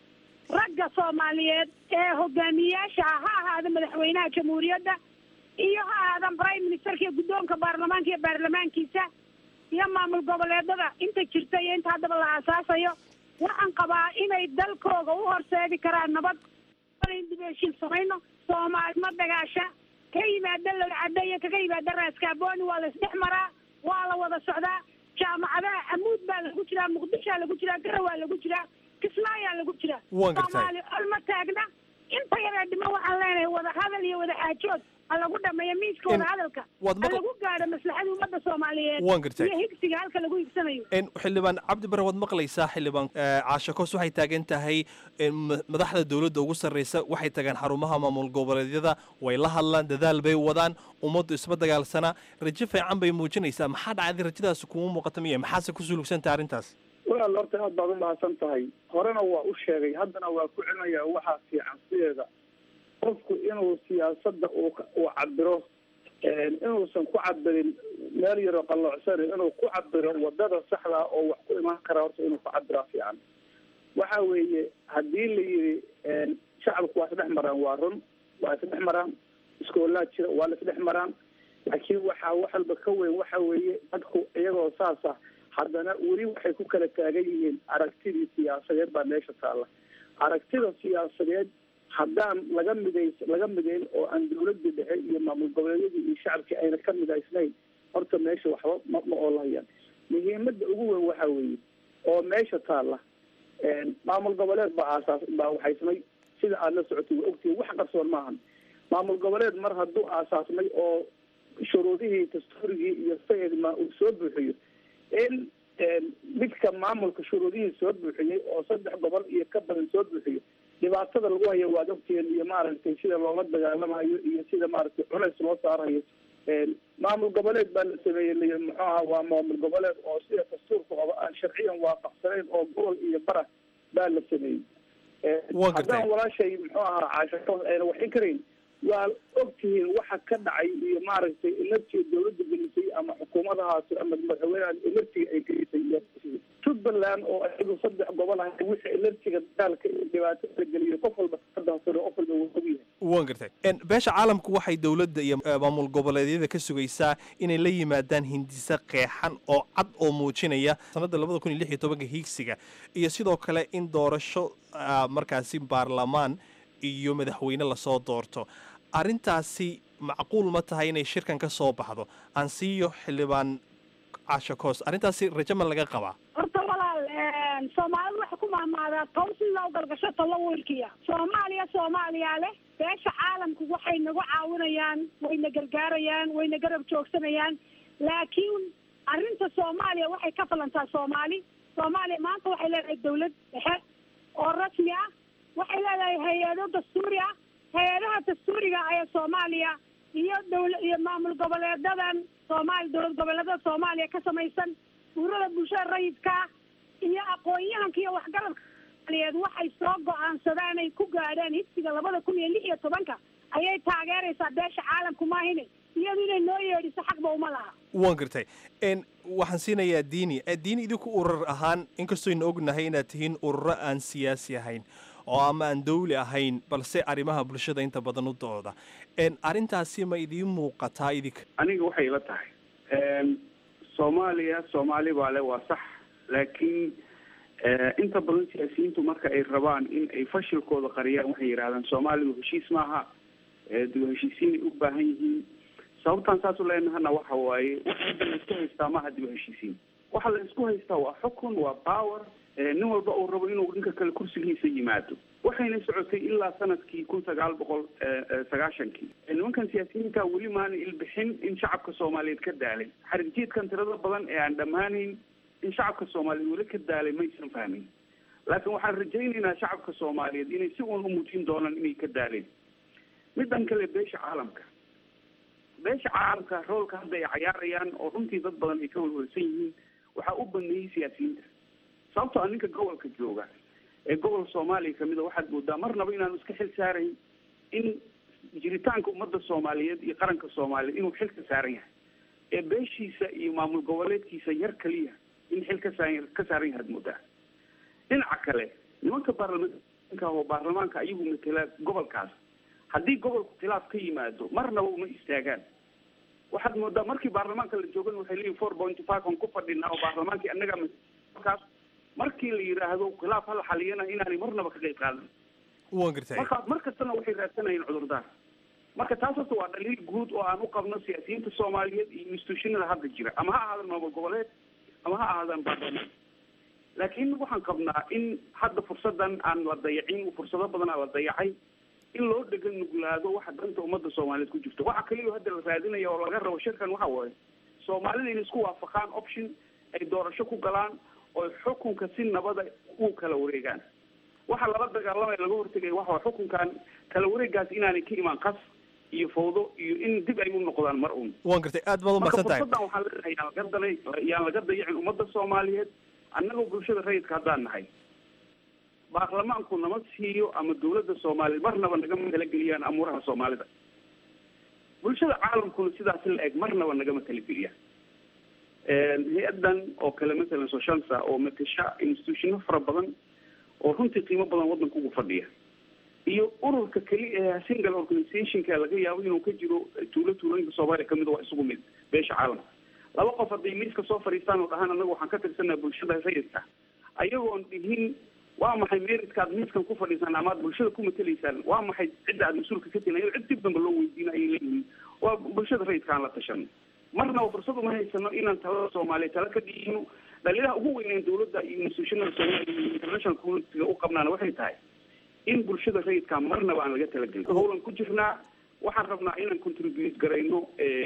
S4: ragga soomaaliyeed ee hogaamiyayaasha ah ha ahaada madaxweynaha jamhuuriyadda iyo ha ahaadan prime ministerka iyo guddoonka baarlamaanka iyo baarlamaankiisa iyo maamul goboleedada inta jirta iyo inta haddaba la aasaasayo waxaan qabaa inay dalkooga u horseedi karaan nabad dib heshiin samayno soomaali ma dagaasha ka yimaada lowcadda iyo kaga yimaada raaskaaboni waa la isdhex maraa waa la wada socdaa jaamacadaha amuud baa lagu jiraa muqdishaa lagu jiraa garawaa lagu jiraa kismaayaa lagu jiraa
S11: Waan gartay.
S4: soomaali olma taagna inta yaree dhimo waxaan leenahay wada hadal iyo wada xaajood ha lagu dhameeyo miiska wada hadalka
S11: waad
S4: ha
S11: maql-
S4: lagu gaadho maslaxada ummadda soomaaliyeed
S11: Waan gartay.
S4: iyo higsiga halka lagu higsanayo
S11: En, xildhibaan cabdi bare waad maqlaysaa xildhibaan eh, caashe koos waxay taagan tahay en, ma- madaxda dowladda ugu sarreysa waxay tagaan xarumaha maamul goboleedyada way la hadlaan dadaal bay wadaan ummaddu isma dagaalsana rajo fiican bay muujinaysaa maxaa dhacday rajadaasi kuma muuqata miya maxaase ku sulugsantaha arrintaas
S3: walaal horta aad baad u mahadsan tahay horena waa u sheegay haddana waa ku celinayaa waxaa fiican sideeda qofku inuu siyaasadda uu ka- uu cabiro inuusan ku cabirin meel yaroo qalloocsan inuu ku cabiro wadada saxda oo wax ku imaan kara horta inuu ku cabiraa fiican waxa weeye haddii la yidhi shacabku waa isdhex maraan waa run waa isdhex maraan iskoolaa jira waa la isdhex maraan laakiin waxaa wax walba ka weyn waxa weeye dadku iyagoo saasa haddana weli waxay ku kala taagan yihiin aragtidii siyaasadeed baa meesha taalla aragtida siyaasadeed haddaan laga midays laga midayn oo aan dawladda dhexe iyo maamul goboleedyadii iyo shacabkii ayna ka midaysnayn horta meesha waxba ma ma oolahayaan muhiimada ugu weyn waxa weeye oo meesha taalla maamul goboleed baa aasaas baa waxaysmay sida aada la socotay waa ogtihin wax qarsoon maahan maamul goboleed mar hadduu aasaasmay oo shuruudihii dastuurigii iyo sayidma uu soo buuxiyo in midka maamulka shuruudihii soo buuxiyey oo saddex gobol iyo ka badan soo buuxiyo dhibaatada lagu hayo waad ogtihiin iyo maaragtay sida loola dagaalamayo iyo sida maaragtay culays loo saarayo maamul goboleed baa la sameeyey l muxuu aha waa maamul goboleed oo sida dastuurka oba aan sharciyan waafaqsanayn oo gobol iyo bara baa la sameeyey
S11: Waa gartay.
S3: haddaan walaashay muxuu ahaa caashaqo ayna waxin karayn waa ogtihiin waxa ka dhacay iyo maaragtay ilartiga dawladda gelisay ama xukuumadahaasi ama madaxweynaha ilartiga ay gelisay iyo jubbaland oo ayagu saddex gobol ah wixii ilartiga dagaalka iyo dhibaatada la geliyo qof walba kadaasano qof walba wuu ogyahay
S11: waan gartay En, beesha caalamku waxay dowladda iyo eh, maamul goboleedyada ka sugaysaa inay la yimaadaan hindise qeexan oo cad oo muujinaya sanadda labada kun iyo lix iyo tobanka hiigsiga iyo sidoo kale in doorasho ah, markaasi baarlamaan iyo madaxweyne lasoo doorto arrintaasi macquul ma tahay inay shirkan ka soo baxdo aan siiyo xildhibaan casho koos arrintaasi rajo ma laga qabaa
S4: horta walaal soomaalidu waxay ku mahmaadaa tow si loo galgasho talo wiilkiya soomaaliya soomaaliya leh beesha caalamku waxay nagu caawinayaan wayna gargaarayaan wayna garab joogsanayaan laakiin arrinta soomaaliya waxay ka falantaa soomaali soomaaliya maanta waxay leedahay dawlad dhexe oo rasmi ah waxay leedahay hay-ado dastuuri ah hay-adaha dastuuriga ee soomaaliya iyo dawla iyo maamul goboleedadan soomaali dowlad goboleedada soomaaliya ka samaysan ururada bulshada rayidka ah iyo aqoon-yahanka iyo waxgaradka soomaaliyeed waxay soo go-aansadaan ay ku gaadhaan higsiga labada kun iyo lix iyo tobanka ayay taageeraysaa beesha caalamku maahine iyadu inay noo yeedhiso xaqba uma laha
S11: waan gartay En, waxaan siinayaa diini Eh, diini idinku urur ahaan inkastooynu ognahay inaad tihiin ururo aan siyaasi ahayn oo ama aan dawli ahayn balse arrimaha bulshada inta badan u dooda En, arrintaasi ma idiin muuqataa idinka
S3: aniga waxay ila tahay soomaaliya soomaali baa le waa sax laakiin inta badan siyaasiyiintu marka ay rabaan in ay fashilkooda qariyaan waxay yidhahdaan soomaalidu heshiis maaha dib u heshiisiinay u baahan yihiin sababtaan saas u leenahana waxa waaye waxa hadda la isku haystaa maaha dib u heshiisiin waxa la isku haystaa waa xukun waa power nin walba uu rabo inuu ninka kale kursigiisa yimaado waxayna socotay ilaa sanadkii kun sagaal boqol sagaashankii nimankan siyaasiyiinta weli maana ilbixin in shacabka soomaaliyeed ka daalay xarinjiidkan tirada badan ee aan dhammaanayn in shacabka soomaaliyeed weli ka daalay maysan fahmin laakiin waxaan rajaynaynaa shacabka soomaaliyeed inay si uun u muujin doonaan inay ka daaleen midan kale beesha caalamka beesha caalamka roolka hadda ay cayaarayaan oo runtii dad badan ay ka walwalsan yihiin waxaa u baneeyey siyaasiyiinta sababtoo a ninka gobolka jooga ee gobol soomaaliya kamid a waxaad moodaa marnaba inaanu iska xil saarayn in jiritaanka ummadda soomaaliyeed iyo qaranka soomaaliyeed inuu xil ka saaran yahay ee beeshiisa iyo maamul goboleedkiisa yar kaliya in xil ka saa ka saaran yahaad moodaa dhinaca kale nimanka baarlamaanka oo baarlamaanka ayagu matela gobolkaas haddii gobolku khilaaf ka yimaado marnaba uma istaagaan waxaad moodaa markii baarlamaanka la joogan waxay leeyihin four point five on ku fadhinaa oo baarlamaankii annaga markaas markii la yidhaahdo khilaaf hala xaliyana inaanay marnaba ka qayb qaadan
S11: waan gartay
S3: marka mar kastana waxay raadsanayeen cudurdaar marka taas horta waa dhaliil guud oo aan u qabno siyaasiyiinta soomaaliyeed iyo institutionada hadda jira ama ha ahaadaan maamul goboleed ama ha ahaadaan baarlamaan laakiin waxaan qabnaa in hadda fursadan aan la dayacin fursado badan aa la dayacay in loo dhegan nuglaado waxa danta ummadda soomaaliyeed ku jirto waxa kaliya hadda la raadinaya oo laga rabo shirkan waxa waaye soomaalida inay isku waafaqaan option ay doorasho ku galaan oo xukunka si nabada u kala wareegaan waxa lala dagaalamaya laga hortegaya waxa waa xukunkan kala wareegaas inaanay ka imaan qas iyo fawdo iyo in dib ay u noqdaan mar un
S11: waan gartay aad baad u
S3: marka
S11: mahadsan tahay
S3: fursaddan waxaan leenahay yaan laga danay yaan laga dayacin ummadda soomaaliyeed annagoo bulshada rayidka haddaan nahay baarlamaanku nama siiyo ama dawladda soomaaliyeed marnaba nagama talageliyaan amuuraha soomaalida bulshada caalamkuna sidaas la eg marnaba nagama talageliyaan hay-adan oo kale masalan soshansa oo matasha institutiono fara badan oo runtii qiimo badan waddanka ugu fadhiya iyo ururka keli ee single organizationka laga yaabo inuu ka jiro tuulo tuulooyinka soomaaliya kamid waa isugu mid beesha caalamka laba qof hadday miiska soo fadhiistaan oo dhahaan anaga waxaan ka tirsanaa bulshada rayidka ayagoon dhihin waa maxay meritkaad miiskan ku fadhiisaan ama aad bulshada ku matelaysaan waa maxay cidda aad mas-uulka ka tihin ayadoo cid dib damba loo weydiina ayay leeyihiin waa bulshada rayidka aan la tashano marnaba fursad uma haysano inaan talada soomaaliya tala ka dhiino dhaliilaha ugu weyneen dawladda iyo institutionada soomaaliya iyo international communityga u qabnaana waxay tahay in bulshada rayidka marnaba aan laga talagelin howlan ku jirnaa waxaan rabnaa inaan contribute garayno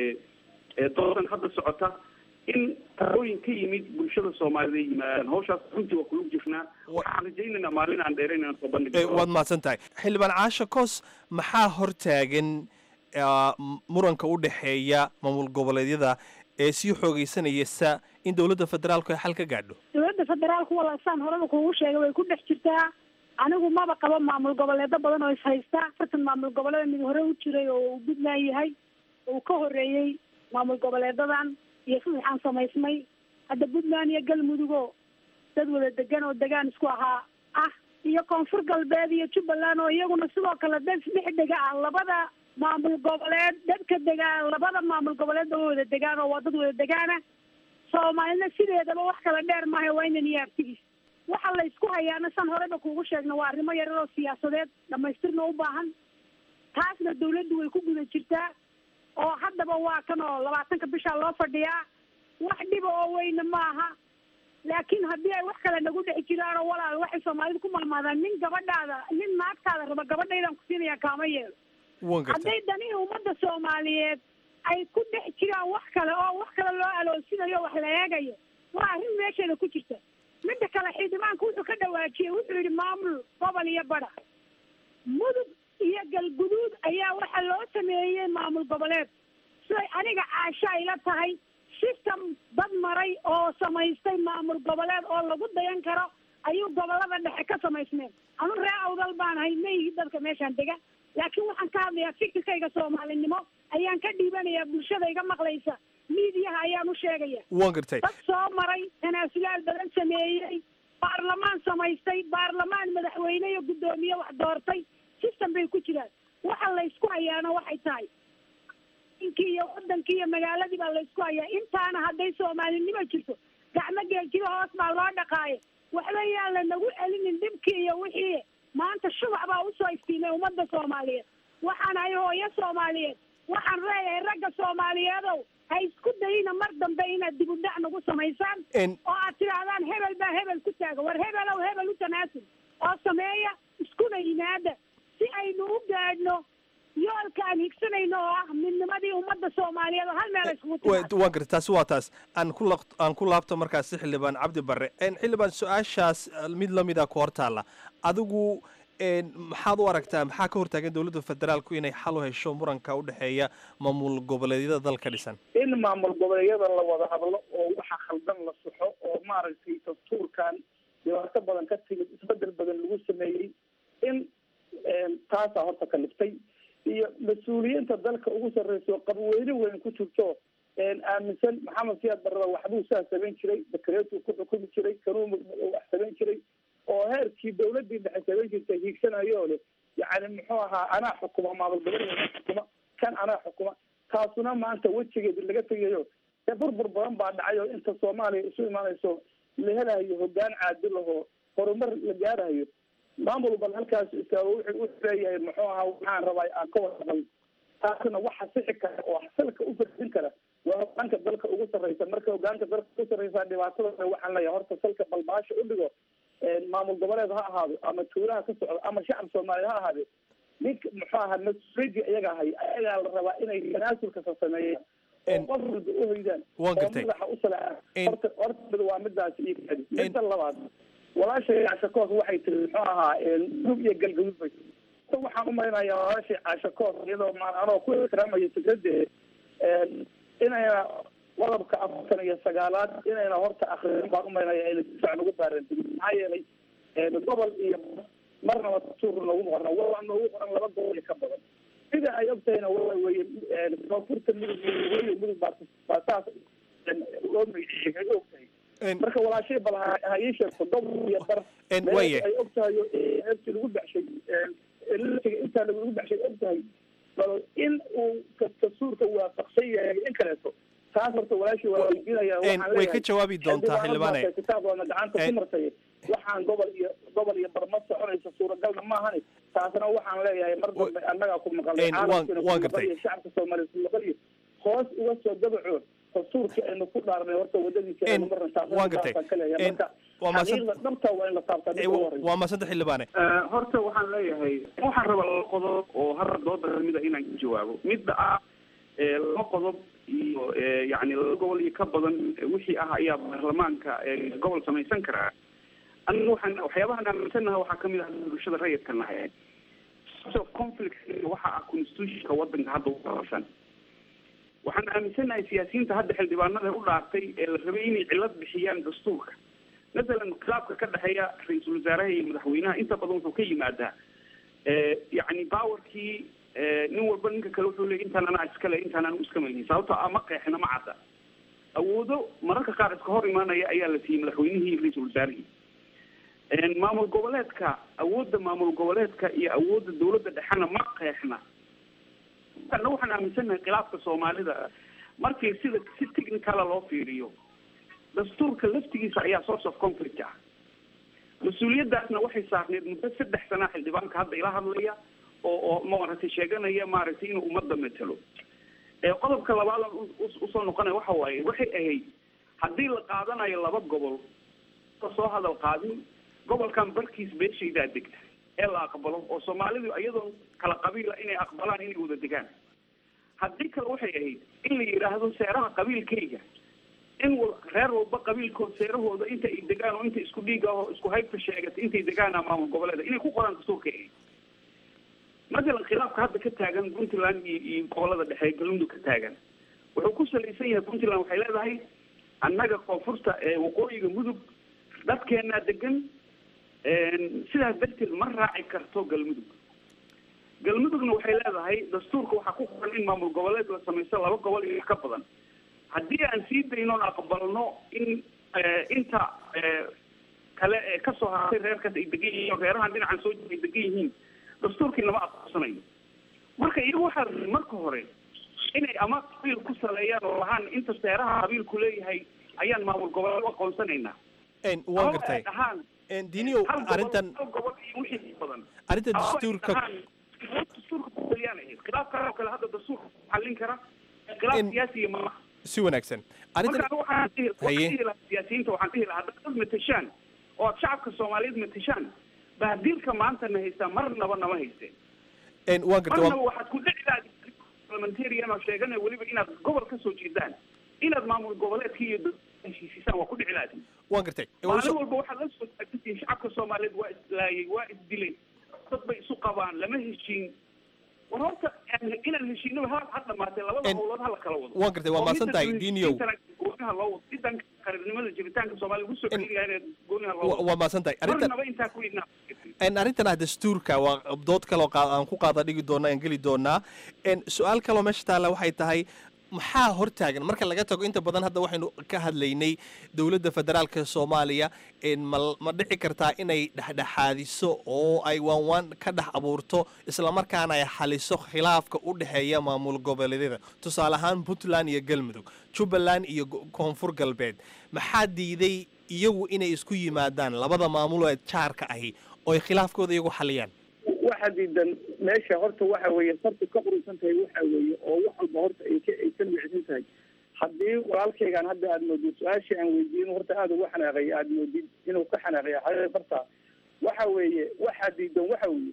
S3: doodan hadda socota in talooyin ka yimid bulshada soomaalida ay yimaadaan hawshaas runtii waa kulug jirnaa waxaan rajaynaynaa maalin aan dheerayn inaan soo
S11: Eh,
S3: bandhigno
S11: waad mahadsan tahay xildhibaan caasho koos maxaa hortaagan ah, m- muranka u dhexeeya maamul goboleedyada ee sii xoogeysanaysa in dowladda federaalku ay xal ka gaadho
S4: dowladda federaalku walaasaan horeba kuugu sheegay way ku dhex jirtaa anigu maba qabo maamul goboleedo badan oo is haysta afartan maamul goboleeda mid hore u jiray oo uu puntland yahay uu ka horeeyey maamul goboleedadan iyo saddexaan samaysmay hadda puntland iyo galmudugo dad wada degan oo degaan isku ahaa ah iyo koonfur galbeed iyo jubbaland oo iyaguna sidoo kale dad isdhex dega ah labada maamul goboleed dadka degaan labada maamul goboleed oo wada degaan oo waa dad wada degaana soomaalina sideedaba wax kala dheer maaha waa inan iyo artigiis waxa la isku hayaana san horeba kuugu sheegna waa arrimo yarar oo siyaasadeed dhamaystirna u baahan taasna dawladdu way ku guda jirtaa oo haddaba waa kan oo labaatanka bishaa loo fadhiyaa wax dhiba oo weyna maaha laakiin haddii ay wax kale nagu dhex jiraan oo walaal waxay soomaalidu ku mahmaadaan nin gabadhaada nin naagtaada raba gabadhaydaan ku siinaya kaama yeelo
S11: waan gartay
S4: hadday danihii ummadda soomaaliyeed ay ku dhex jiraan wax kale oo wax kale loo aloosinayo oo wax la eegayo waa arrin meesheeda ku jirta midda kale xildhibaanku wuxuu ka dhawaajiyey wuxuu yidhi maamul gobol iyo badha mudug iyo galguduud ayaa waxa loo sameeyey maamul goboleed siday aniga caasho ay la tahay system dad maray oo samaystay maamul goboleed oo lagu dayan karo ayuu gobolada dhexe ka samaysmeen anu ree awdal baan ahay mayhi dadka meeshaan dega laakiin waxaan ka hadlayaa fikirkayga soomaalinimo ayaan ka dhiibanayaa bulshada iga maqlaysa miidiyaha ayaan u sheegaya
S11: waan gartay
S4: dad soo maray tanaasulaal badan sameeyey baarlamaan samaystay baarlamaan madaxweyne iyo guddoomiye wax doortay system bay ku jiraan waxa la isku hayaana waxay tahay inkii iyo wadankii iyo magaaladii baa la isku hayaa intaana hadday soomaalinimo jirto gacmo geeljiba hoos baa loo dhaqaaye waxba yaan la nagu celinin dhibkii iyo wixii maanta shubac baa usoo iftiimay ummadda soomaaliyeed waxaan ahay hooyo soomaaliyeed waxaan leeyahay ragga soomaaliyeedow ha isku dayina mar dambe inaad dib u dhac nagu samaysaan
S11: En-
S4: oo aad tidhaahdaan hebel baa hebel ku taaga war hebelow hebel u tanaasul oo sameeya iskuna yimaada si aynu u gaadhno yoolka aan higsanayno oo ah midnimadii ummadda soomaaliyeed oo hal meel ay iskugu
S11: Wa-
S4: timaado
S11: waan gartay taasi waa taas aan ku laq- aan ku laabto markaasi xildhibaan cabdi barre En, xildhibaan su-aashaas eh, mid lamida ku hortaalla adigu en, maxaad u aragtaa maxaa ka hortaagan dowladda federaalku inay xal u hesho muranka u dhexeeya maamul goboleedyada dalka dhisan
S3: in maamul goboleedyada la wada hadlo oo waxa khaldan la saxo oo maaragtay dastuurkan dhibaato badan ka timid isbedel badan lagu sameeyey in taasaa horta ka liftay iyo mas-uuliyiinta dalka ugu sarreyso qabweyne weyn ku jirto aaminsan maxamed siyaad barrada waxbuu saa samayn jiray dakareetuu ku xukumi jiray kanuu wax samayn jiray oo heerkii dawladii dhexe samayn jirtay hiigsanayo leh yacni muxuu ahaa anaa xukuma maamul goboleeda xukuma kan anaa xukuma taasuna maanta wejigeedi laga tegayo ee burbur badan baa dhacay oo inta soomaaliya isu imaanayso la helayo hogaan caadil ahoo horumar la gaarayo maamul bal halkaas istaago wuxuu wuxuu leeyahay muxuu ahaa waxaan rabaa aan ka warqabay taasna waxa sixi kara oo salka u fadhin kara waa hogaanka dalka ugu sarreysa marka hogaanka dalka ugu sarreysa dhibaatada waxaan leeyahay horta salka balbaasha u dhigo maamul goboleed ha ahaado ama tuulaha ka socdo ama shacab soomaaliya ha ahaade ninka muxuu ahaa mas-uuliyadii iyaga ahay ayagaa la rabaa inay tanaasulkasa sameeyaan oo qof walba u hoydaan
S11: Waan
S3: oo
S11: gartay.
S3: madaxa u salaan horta horta mid waa midaas iyo kadi midda labaad walaashay caasha koos waxay tiri muxuu ahaa dug iyo galgaduud bay tiri Horta waxaan u malaynayaa walaashay caasha koos iyadoo maan anoo ku ixtiraamaya fikradeeda inayna qodobka afartan iyo sagaalaad inayna horta akriin baan umaynaya ayna si fiican ugu baarantigin maxaa yeelay gobol iyo marnaba tuur noogu qoran waa noogu qoran laba gobol iyo ka badan sida ay ogtahayna waa weye koonfurta mudug iyo weli mudug baa baa saas loo magaciiyey ay ogtahay marka walaashay bal ha ha ii sheegto gobol iyo bar
S11: En
S3: meel
S11: waye.
S3: ay ogtahay oo eebti lagu baxshay eltiga intaa lagu baxshay ogtahay bal in uu dastuurka waafaqsan yahay in kaleeto taas horta walaashii waa weydiinaya
S11: En way ka jawaabi doontaa xildhibaane.
S3: kitaabkoona gacanta ku
S11: En-
S3: martay waxaan gobol iyo gobol iyo barma soconaysa suuragalna maahani taasna waxaan leeyahay mar dambe annagaa ku maqalnay
S11: En waan-
S3: caalamkiina ku
S11: waan
S3: maqal
S11: gartay.
S3: iyo shacabka soomaaliya ku maqal iyo hoos uga soo dabaco dastuurkii aynu ku dhaarnay horta wadadiisa aynu marna taasna
S11: waan gartay.
S3: taasaan ka leeyahay
S11: En-
S3: marka
S11: waa mahadsan-
S3: xaqiiqda dhabta waa in la taabtaa midda ugu horeysa
S11: waa maasanta xildhibaane
S3: horta waxaan leeyahay waxaan rabaa laba qodob oo hal dooda kamid a inaan ka jawaabo midda ah ee laba qodob iyo ee, yacni laba gobol iyo ka badan ee, wixii ah ayaa baarlamaanka ee, gobol samaysan karaa aniga waxaan waxyaabahan aaminsanaha waxaa kamid ah bulshada rayidka nahay source of conflict waxa ah constitutionka wadanka hadda u qabasan waxaan aaminsanahay siyaasiyiinta hadda xildhibaanada u dhaartay ee la rabay inay cilad bixiyaan dastuurka masalan khilaafka ka dhexeeya ra-iisul wasaaraha iyo madaxweynaha inta badan wuxuu ka yimaadaa Eh, yacni powerkii eh, nin walba ninka kale wuxuu leeyay intaan anaa iskale intaan anu iska maynin sababtoo ah ma qeexna ma cadda awoodo mararka qaar iska hor imaanaya ayaa la siiyey madaxweynihii iyo ra-iisul wasaarihii En maamul goboleedka awoodda maamul goboleedka iyo awoodda dowladda dhexena ma qeexna ana waxaan aaminsanahay khilaafka soomaalida markii sida si technicala loo fiiriyo dastuurka laftigiisa ayaa source of conflict ah mas-uuliyadaasna waxay saarneed muddo saddex sana xildhibaanka hadda ila hadlaya oo oo maaragtay sheeganaya maaragtay inuu ummadda matalo ee qodobka labaad aan u- u- usoo noqonaya waxa waaye waxay ahayd haddii la qaadanayo laba gobol ka soo hadal qaadin gobolkan barkiis beeshaydaa degta ee la aqbalo oo soomaalidu iyadoo kala qabiila inay aqbalaan inay wada degaan haddii kale waxay ahayd in la yidhaahdo seeraha qabiilkayga in wal- reer walba qabiilkood seerahooda inta ay degaan oo inta isku dhiig ah oo isku haybta sheegata intay degaan maamul goboleeda inay ku qoraan dastuurka ahayd masalan khilaafka hadda ka taagan puntland iyo iyo gobolada dhexe ee galmudug ka taagan wuxuu ku salaysan yahay puntland waxay leedahay annaga koonfurta ee waqooyiga mudug dadkeenaa degan sidaas darteed ma raaci karto galmudug galmudugna waxay leedahay dastuurka waxaa ku qoran in maamul goboleed la samaysto laba gobol iyo wax ka badan haddii aan sii daynoon aqbalno in eh, inta eh, kale ee kasoo hartay reerkaas ay degan yihiin oo reerahan dhinacan soo jira ay degan yihiin dastuurkii lama aqoonsanayo marka iyagu waxaa la rabay marka hore inay ama qabiil ku saleeyaan oo lahaan inta seeraha qabiilku leeyahay ayaan maamul goboleed u aqoonsanaynaa
S11: waan
S3: Ama
S11: gartay
S3: ay dhahaan
S11: diniyow
S3: hal gobol-
S11: arrintan
S3: hal gobol iyo wixii badan
S11: arrinta
S3: Ama ay
S11: dastuurka
S3: dhahaan, dastuurka ku taliyaan ahayd khilaafkan oo kale hadda dastuurka xallin kara khilaaf siyaasiya ma aha
S11: si wanaagsan arrintan
S3: marka waxaan dhihi waxaan
S11: Haye.
S3: dhihi lahaa siyaasiyiinta waxaan dhihi lahaa haddaad dad matashaan oo aad shacabka soomaaliyeed matashaan bahdiilka maanta na haystaa marnaba nama haysteen
S11: En, waan gartay
S3: marnaba
S11: waan-
S3: waxaad ku dhici lahayd parliamentarian oo sheeganaya weliba inaad gobol ka soo jeedaan inaad maamul goboleedka iyo dowladda heshiisisaan waa ku dhici lahayd
S11: waan gartay
S3: maalin walba waxaad la soo taagantihiin shacabka soomaaliyeed waa islaayay waa isdilay dad bay isu qabaan lama heshiin war horta aan- inaan heshiinaba ha ha dhamaatee labada howlood hala kala wado
S11: waan gartay, waa
S3: Oo
S11: mahadsan
S3: midda
S11: tahay, Diiniow.
S3: heshiisiintana gooniha loo wado sidan qaranimada jiritaanka soomaaliya lagu soo celinayaa inaad gooniha loo
S11: Wa-
S3: wado
S11: waa mahadsan tahay arrintan
S3: marnaba intaa ku idnaa
S11: En, arrintan ah dastuurka waa dood kaloo qaa- aan ku qaada dhigi doona aan geli doonaa En, su-aal kaloo meesha taalla waxay tahay maxaa hortaagan marka laga tago inta badan hadda waxaynu ka hadlaynay dowladda federaalka soomaaliya En, ma ma dhici kartaa inay dhexdhexaadiso oo ay waanwaan ka dhex abuurto islamarkaana ay xaliso khilaafka u dhexeeya maamul goboleedyada tusaale ahaan puntland iyo galmudug jubbaland iyo go- koonfur galbeed maxaa diiday iyagu inay isku yimaadaan labada maamul ee jaarka ahi oo ay khilaafkooda iyagu xaliyaan
S3: waxa diidan meesha horta waxa weeye farta ka qurusan tahay waxa weeye oo wax walba horta ay ka ay ka micsan tahay haddii walaalkaygaan hadda aad moodid su-aashii aan weydiin horta aada uga xanaaqay aad moodid inuu ka xanaaqay xaqiiq farta waxa weeye waxa diidan waxa weeye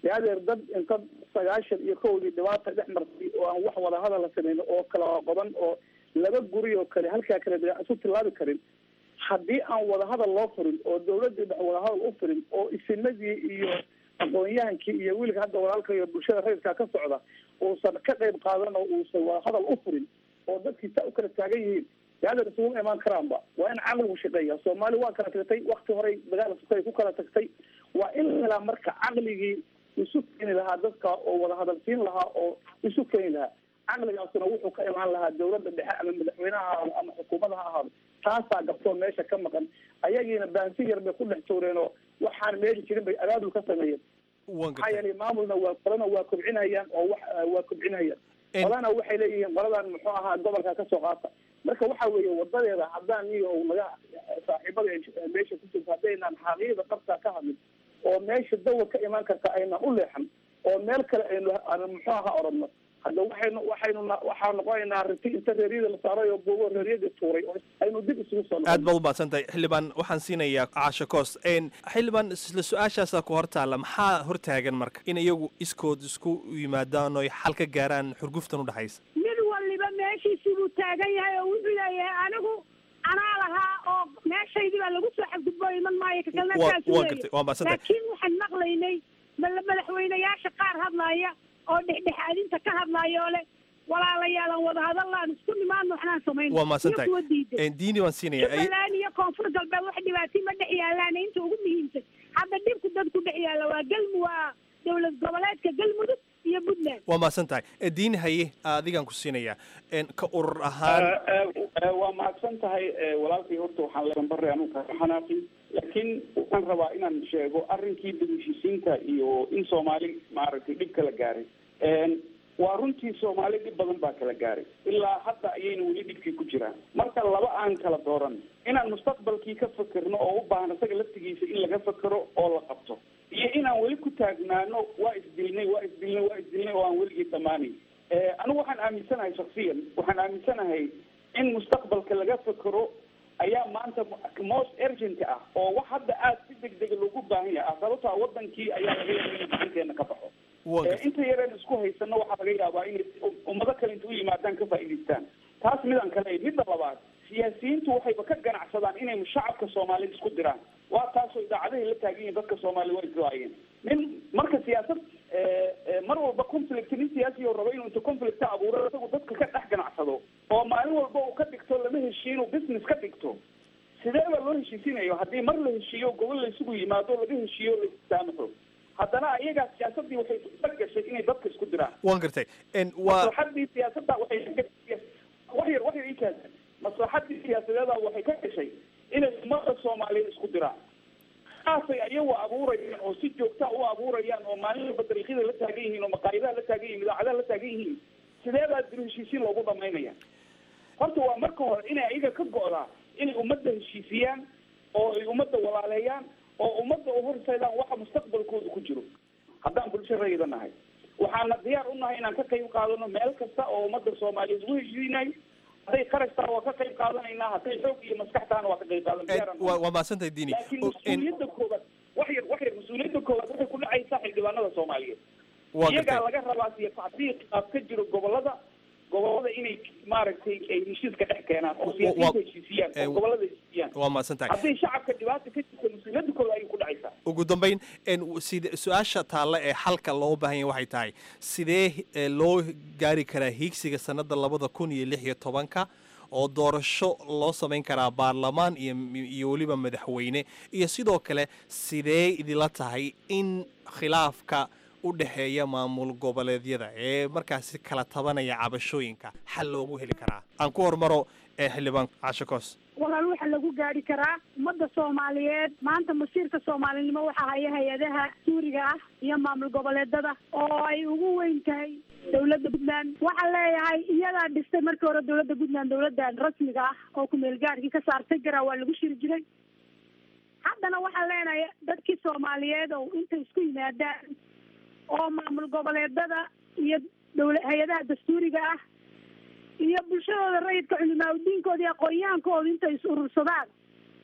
S3: yaadeer dad inta sagaashan iyo kowdii dhibaata dhex martay oo aan wax wada hadal la sameyn oo kala qodan oo laba guri oo kale halkaa kale dee isu tilaabi karin haddii aan wada hadal loo furin oo dawladii dhex wada hadal u furin oo isinadii iyo aqoon-yahankii iyo wiilka hadda walaalka iyo bulshada rayidkaa ka socda uusan ka qayb qaadan oo uusan wada hadal u furin oo dadkii saa u kala taagan yihiin yaadeer isuguma imaan karaanba waa in caqligu shaqeeya soomaali waa kala tagtay wakti horey dagaal sukay ku kala tagtay waa in la helaa marka caqligii isu keeni lahaa dadka oo wada hadalsiin lahaa oo isu keeni lahaa caqligaasuna wuxuu ka imaan lahaa dawladda dhexe ama madaxweyneha ha ahaado ama xukuumada ha ahaado taasaa gabtoo meesha ka maqan ayagiina baansi yar bay ku dhex tuureen oo waxaan meesha jirin bay abaabul ka sameeyeen maxaa yeelay maamulna waa qolana waa kobcinayaan oo wax waa kobcinayaan qolana waxay leeyihiin qoladan muxuu ahaa gobolka kasoo qaata marka waxa weeye wadadeeda haddaan iyo naga saaxiibada meesha ku jirta haddaynaan xaqiiqda qabtaa ka hadlin oo meesha dawa ka imaan karta aynan u leexan oo meel kale aynu aan muxuu ahaa oranno hadda waxaynu waxaynu waxaa noqonaynaa riti inta reeryada la saaray oo buugo reeryada tuuray oo aynu dib isugu soo
S11: aad baad u mahadsan tahay xildhibaan waxaan siinayaa caasho koos xildhibaan isla su-aashaasaa ku hor taalla maxaa hortaagan marka in iyagu iskood isku yimaadaan oy xal ka gaaraan xurguftan u dhexaysa
S4: mid waliba meeshiisii buu taagan yahay oo wuxuu leeyahay anigu anaa lahaa oo meeshaydii baa lagu soo xadgudbo iman maayo kakalna
S11: Waa-
S4: saas
S11: waa
S4: weeye.
S11: gartay, waa mahadsantahay.
S4: laakiin waxaan maqlaynay mala- madaxweynayaasha qaar hadlaya oo dhexdhexaadinta ka hadlaya oo leh walaalayaalan wada hadallaan isku nimaadno waxnaan samayn
S11: waa mahadsan
S4: iyo kuwa diiday
S11: tahay diini waan siinaya Ay-
S4: jubbaland iyo koonfur galbeed wax dhibaatii ma dhex yaalaan inta ugu muhiimsan hadda dhibku dadku dhex yaalla waa galmu waa dowlad goboleedka galmudug iyo puntland
S11: waa mahadsan tahay Eh, diini haye adigaan ku siinayaa En, ka urur ahaan
S3: waa mahadsan tahay walaalkay horta waxaan leedan bare anugu kaga xanaaqin laakiin waxaan rabaa inaan sheego arrinkii dibheshiisiinta iyo in soomaali maaragtay dhib kala gaaray waa runtii soomaali dhib badan baa kala gaaray ilaa hadda ayayna weli dhibkii ku jiraan marka laba aan kala dooran inaan mustaqbalkii ka fekerno oo u baahan isaga laftigiisa in laga fekero oo la qabto iyo inaan weli ku taagnaano waa isdilnay waa isdilnay waa isdilnay oo aan weligii dhammaanayn anigu waxaan aaminsanahay shaksiyan waxaan aaminsanahay in mustaqbalka laga fekero ayaa maanta most urgent ah oo wax hadda aad si degdega loogu baahan yahay ah sababto ah wadankii ayaa laga yaaba inuu gacanteena ka baxo Eh, inta yareen isku haysano waxaa laga yaabaa inay ummado kale inta u yimaadaan ka faa'iidaystaan taas midaan kale midda labaad siyaasiyiintu waxayba ka ganacsadaan inay shacabka soomaalida isku diraan waa taasoo idaacadahay la taagan yihiin dadka soomaaliya waa islaayeen nin marka siyaasad eh, eh, mar walba conflict nin siyaasi oo rabo inuu inta conflict ka abuuro isagu dadka ka dhex ganacsado oo maalin walba uu ka dhigto lama heshiiyo inuu business ka dhigto sidee baa loo heshiisinayo haddii mar la heshiiyo gobol la isugu yimaado laga heshiiyo la istaamaxo haddana ayagaa siyaasadii waxay la gashay inay dadka isku diraan
S11: waan gartay En, waa
S3: maslaxadii siyaasadda waxay ka gashay wax yar wax yar ii kaasa maslaxadii siyaasadeeda waxay ka gashay inay ummada soomaaliyeed isku diraan saasay ayagu abuurayaan oo si joogta u abuurayaan oo maalin walba dariiqyada la taagan yihiin oo maqaayadaha la taagan yihiin idaacadaha la taagan yihiin sidee baa dib heshiisiin loogu dhamaynaya horta waa marka hore inay ayaga ka go'daa inay ummadda heshiisiyaan oo ay ummadda walaaleeyaan oo ummadda u horseedaan waxa mustaqbalkooda ku jiro haddaan bulsho rayida nahay waxaana diyaar u nahay inaan ka qayb qaadano meel kasta oo ummadda soomaaliyeed ugu heshiinayo hadday kharash taha waa ka qayb qaadanaynaa hadday xoog iyo maskax tahana waa ka qayb qaadan diyaaraan
S11: waa waa mahadsan tahay diini
S3: laakiin
S11: O- en,
S3: mas-uuliyadda koobaad wax yar wax yar mas-uuliyadda koobaad waxay ku dhacaysaa xildhibaanada soomaaliyeed
S11: waa
S3: iyagaa
S11: gartay
S3: laga rabaa siya tacdiiq aad ka jiro gobolada gobolada inay maaragtay ay heshiiska dhex keenaan oo siyaasiyiinta heshiisiyaan oo gobolada heshiisiyaan
S11: waa mahadsan tahay
S3: haddii shacabka dhibaata ka jirta mas-uuliyadda kooda ayay ku dhacaysaa
S11: ugu dambayn en, side su-aasha taalla ee xalka loo baahan yahay waxay tahay sidee eh, loo gaari karaa hiigsiga sanada labada kun iyo lix iyo tobanka oo doorasho loo samayn karaa baarlamaan iyo iyo weliba madaxweyne iyo sidoo kale sidee idila tahay in khilaafka u dhexeeya maamul goboleedyada ee markaasi kala tabanaya cabashooyinka xal loogu heli karaa aan ku hormaro ee xildhibaan casho koos
S4: walaal waxa lagu gaari karaa ummadda soomaaliyeed maanta masiirka soomaalinimo waxaa haya hay-adaha suuriga ah iyo maamul goboleedada oo ay ugu weyn tahay dowladda puntland waxaan leeyahay iyadaa dhistay markii hore dowladda puntland dowladdan rasmiga ah oo kumeel gaarkii ka saartay garaa waa lagu shiri jiray haddana waxaan leenahay dadkii soomaaliyeed oo intay isku yimaadaan oo maamul goboleedada iyo dowla hay-adaha dastuuriga ah iyo bulshadooda rayidka culimaa udiinkooda iyo aqoon-yahankooda intay is urursadaan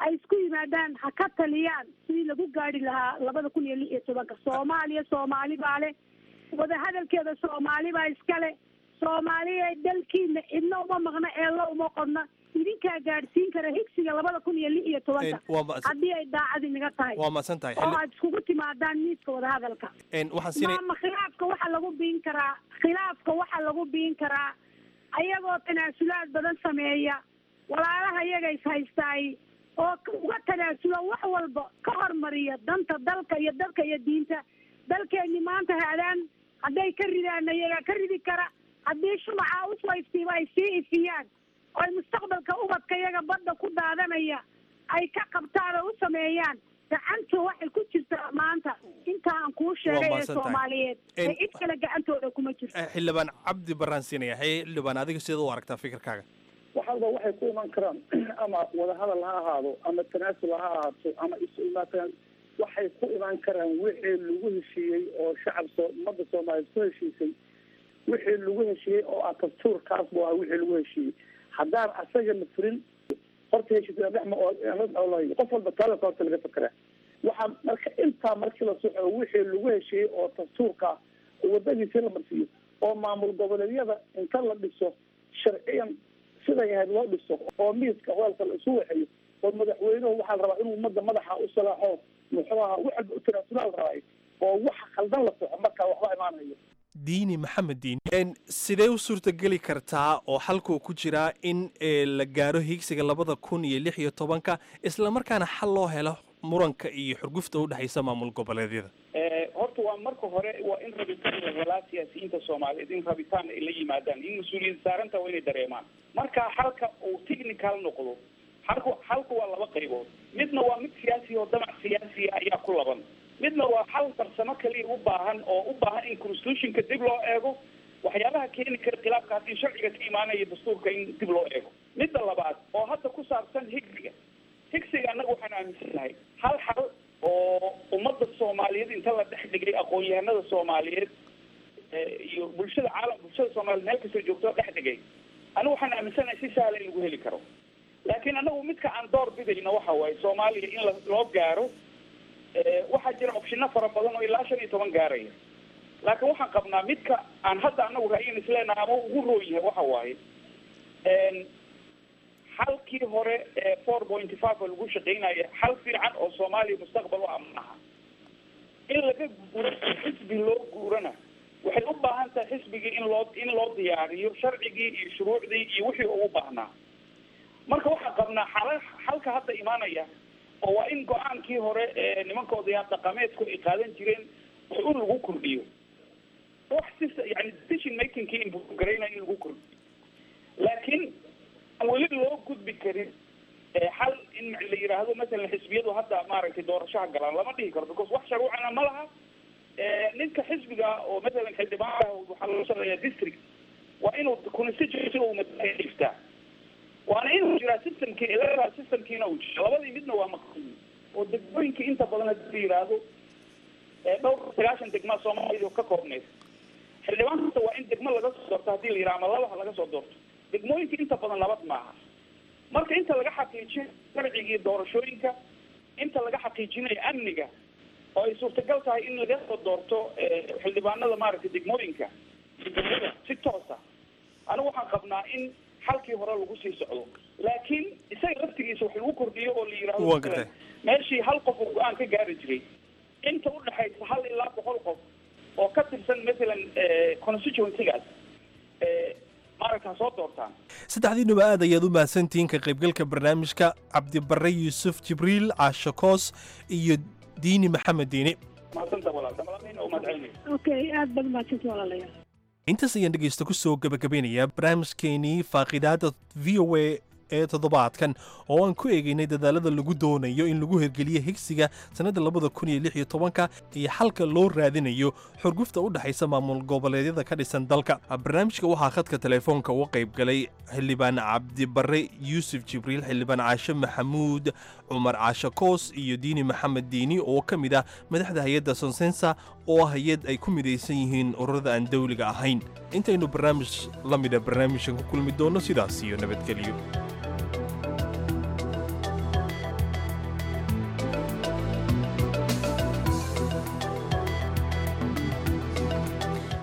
S4: ay isku yimaadaan ha ka taliyaan sidii lagu gaari lahaa labada kun iyo lix iyo tobanka soomaaliya soomaali baa leh wadahadalkeeda soomaali baa iskale soomaaliya dalkiina cidna uma maqna eella uma qodna idinkaa gaadhsiin kara higsiga labada kun iyo lix iyo tobanka
S11: waa ma-
S4: haddii ay daacad inaga tahay
S11: waa mahadsan tahay
S4: oo aad iskugu timaadaan miiska wadahadalka
S11: Een, waxaan siinay
S4: maama khilaafka waxaa lagu biin karaa khilaafka waxaa lagu biin karaa ayagoo tanaasulaad badan sameeya walaalaha iyaga is haystaay oo k- uga tanaasula wax walba ka hormariya danta dalka iyo dalka iyo diinta dalkeeni maanta haadaan hadday ka ridaana iyagaa ka ridi kara haddii shumacaa usoo iftiiba ay sii ifiyaan oo ay mustaqbalka ubadka iyaga badda ku daadanaya ay ka qabtaan oo u sameeyaan gacanta waxay ku jirtaa maanta inta aan kuu sheegay ee
S11: mahadsan tahay.
S4: soomaaliyeed ee
S11: En-
S4: cid kale gacantooda kuma jirto
S11: Eh, xildhibaan cabdi baraan siinaya hey xildhibaan adiga sidaad u aragtaa fikirkaaga
S12: waxalba waxay ku iman karaan ama wadahadal ha ahaado ama tanaasul ha ahaato ama isu imaataan waxay ku iman karaan wixii lagu heshiiyey oo shacab soo ummadda soomaaliyeed ku heshiisay wixii lagu heshiiyey oo ah dastuurkaas bu ah wixii lagu heshiiyey haddaan asaga la furin horta heshiisya dhexma oo oo qof walba taalaka horta laga fekeraa waxaa marka intaa markii la soxo wixii lagu heshiiyey oo dastuurka ah oo wadadiisii la marsiiyo oo maamul goboleedyada inta la dhiso sharciyan siday ahayd loo dhiso oo miiska hoolka la isu waxeeyo oo madaxweynuhu waxaa la rabaa inuu ummadda madaxa u salaaxo muxuu ahaa wax walba u tanaasula la rabaayo oo waxa khaldan la soxo markaa waxba imaanayo
S11: diini maxamed diini Een, sidee u suurtageli kartaa oo xalkuu ku jiraa in eh, la gaaro higsiga labada kun iyo lix iyo tobanka islamarkaana xal loo helo muranka iyo xurgufta u dhexaysa maamul goboleedyada
S3: horta waa marka hore waa in rabitaan la helaa siyaasiyiinta soomaaliyeed in rabitaan ay la yimaadaan in mas-uuliyad saaranta waa inay dareemaan marka halka uu technical noqdo halku halku waa laba qaybood midna waa mid siyaasi oo damac siyaasiya ayaa ku laban midna waa hal farsamo kaliya u baahan oo u baahan in constitutionka dib loo eego waxyaabaha keeni kara khilaafka haddii sharciga ka imaanaya dastuurka in dib loo eego midda labaad oo hadda ku saabsan higsiga higsiga annaga waxaan aaminsanahay hal xal oo ummadda soomaaliyeed inta la dhex dhigay aqoon-yahanada soomaaliyeed eh, iyo bulshada caalam bulshada soomaaliyeed meel kastoo joogto dhex dhigay anigu waxaan aaminsanahay si sahla in lagu heli karo laakiin anagu midka aan door bidayna waxa waaye soomaaliya in la- loo gaaro eh, waxaa jira opshino fara badan oo ilaa shan iyo toban gaaraya laakiin waxaan qabnaa midka aan hadda anagu ra'yin isleenaha ama ugu roon yahay waxa waaye en, halkii hore ee four point five oo lagu shaqeynaya hal fiican oo soomaaliya mustaqbal u amanaha in laga guuro xisbi loo guurana waxay u baahan tahay xisbigii in loo in loo diyaariyo sharcigii iyo shuruucdii iyo wixii ugu baahnaa marka waxaan qabnaa xala halka hadda imaanaya oo waa in go-aankii hore ee nimanka odayaal dhaqameedku ay qaadan jireen wax un lagu kordhiyo wax si yani decision makingkii inbugaraynaya in lagu kordhiyo laakiin aan weli loo gudbi karin ee xal in la yidhaahdo masalan xisbiyadu hadda maaragtay doorashaha galaan lama dhihi karo because wax sharuucana ma laha ee ninka xisbiga oo masalan xildhibaanka waxaa loo shaqeeyaa district waa inuu constituency uu matala dhiftaa waana inuu jiraa systemkii electoral systemkiina uu jiro labadii midna waa maqsuud oo degmooyinkii inta badan hadii la yidhaahdo ee dhowr sagaashan degmaa soomaaliyad oo ka koobnaysa xildhibaan kasta waa in degmo laga soo doorto hadii la yidhaha ama laba ha laga soo doorto degmooyinka inta badan nabad maaha marka inta laga xaqiijiyo sharcigii doorashooyinka inta laga xaqiijinayo amniga oo ay suurtagal tahay in laga soo doorto eh, xildhibaanada maaragtay degmooyinka iyo degmada si toosa anigu waxaan qabnaa in halkii hore lagu sii socdo laakiin isaga laftigiisa wax lagu kordhiyo oo la yidhahdo
S11: Waan gartay.
S3: meeshii hal qof uu go-aan ka gaari jiray inta udhexaysa hal ilaa boqol qof oo ka tirsan masalan eh, constituencygaas eh, maaragta soo doortaan
S11: saddexdiinuba aad ayaad u mahadsantihiin ka qaybgalka barnaamijka cabdibare yuusuf jibriil caasho koos iyo diini maxamed diini
S3: mahadsanta walaalta malamiin oo mahadcelinaysa
S4: okay aad baad mahadsanti walaalayaal
S11: intaas ayaan dhegaysta ku soo gabagabeynayaa barnaamijkeenii faaqidaada v o a ee toddobaadkan oo aan ku eegaynay dadaalada lagu doonayo in lagu hirgeliyo higsiga sannadda labada kun iyo lix iyo tobanka iyo xalka loo raadinayo xurgufta u dhexaysa maamul goboleedyada ka dhisan dalka barnaamijka waxaa khadka telefoonka uga qayb galay xildhibaan cabdibare yuusuf jibriil xildhibaan caashe maxamuud cumar caashe koos iyo diini maxamed diini oo ka mid ah madaxda hay-adda sonsensa oo ah hay-ad ay ku midaysan yihiin ururada aan dawliga ahayn intaynu barnaamij la mida barnaamijkan ku kulmi doonno sidaas iyo nabadgelyo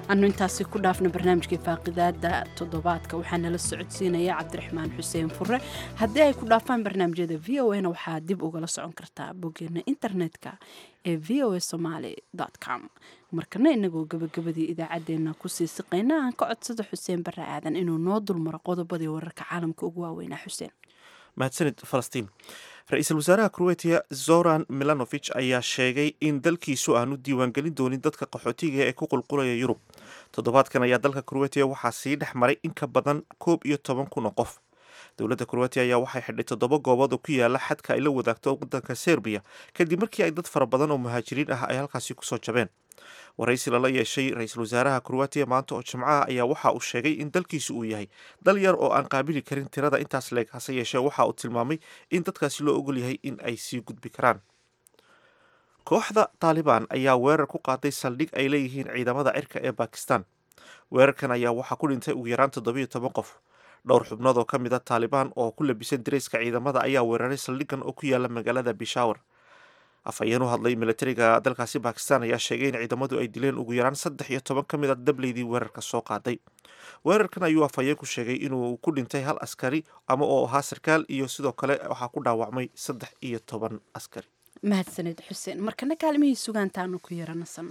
S1: anu intaasi ku dhaafna barnaamijkii faaqidaada toddobaadka waxaa nala socodsiinaya cabdiraxmaan xuseen fure haddii ay ku dhaafaan barnaamijyada v o na waxaa dib ugala socon kartaa boggeena internetka ee v o a somaali com markana inagoo gabagabadii idaacaddeenna kusii siqayna aan ka codsada xuseen barre aadan inuu noo dulmaro qodobadii wararka caalamka ugu waaweynaa xuseen
S2: mahadsanid falastiin ra-iisul wasaaraha kroatiya zoran milanovich ayaa sheegay in dalkiisu aanu diiwaangelin doonin dadka qaxootiga ee ku qulqulaya yurub toddobaadkan ayaa dalka kroatiya waxaa sii dhex maray in ka badan koob iyo toban kun oo qof dowladda kroatiya ayaa waxay xidhay toddoba goobood oo ku yaala xadka ay la wadaagto wadanka serbiya kadib markii ay dad fara badan oo muhaajiriin ah ay halkaasi kusoo jabeen waraysi lala yeeshay ra-iisul wasaaraha kroatiya maanta oo jimcaha ayaa waxa uu sheegay in dalkiisu uu yahay dal yar oo aan qaabili karin tirada intaas leeg hase yeeshee waxa uu tilmaamay in dadkaasi loo ogol yahay in ay sii gudbi karaan kooxda taalibaan ayaa weerar ku qaaday saldhig ay leeyihiin ciidamada cirka ee bakistan weerarkan ayaa waxaa ku dhintay ugu yaraan toddobiyo toban qof dhowr xubnood oo ka mid a taalibaan oo ku labisan dareyska ciidamada ayaa weeraray saldhigan oo ku yaala magaalada bishawar afhayeen u hadlay militariga dalkaasi bakistan ayaa sheegay in ciidamadu ay dileen ugu yaraan saddex iyo toban ka mid a dableydii weerarka soo qaaday weerarkan ayuu afhayeenku sheegay inuu ku dhintay hal askari ama oo ahaa sarkaal iyo sidoo kale waxaa ku dhaawacmay saddex iyo toban askari
S1: mahadsaned xuseen markana kaalmihii sugaantaanu ku yaranasano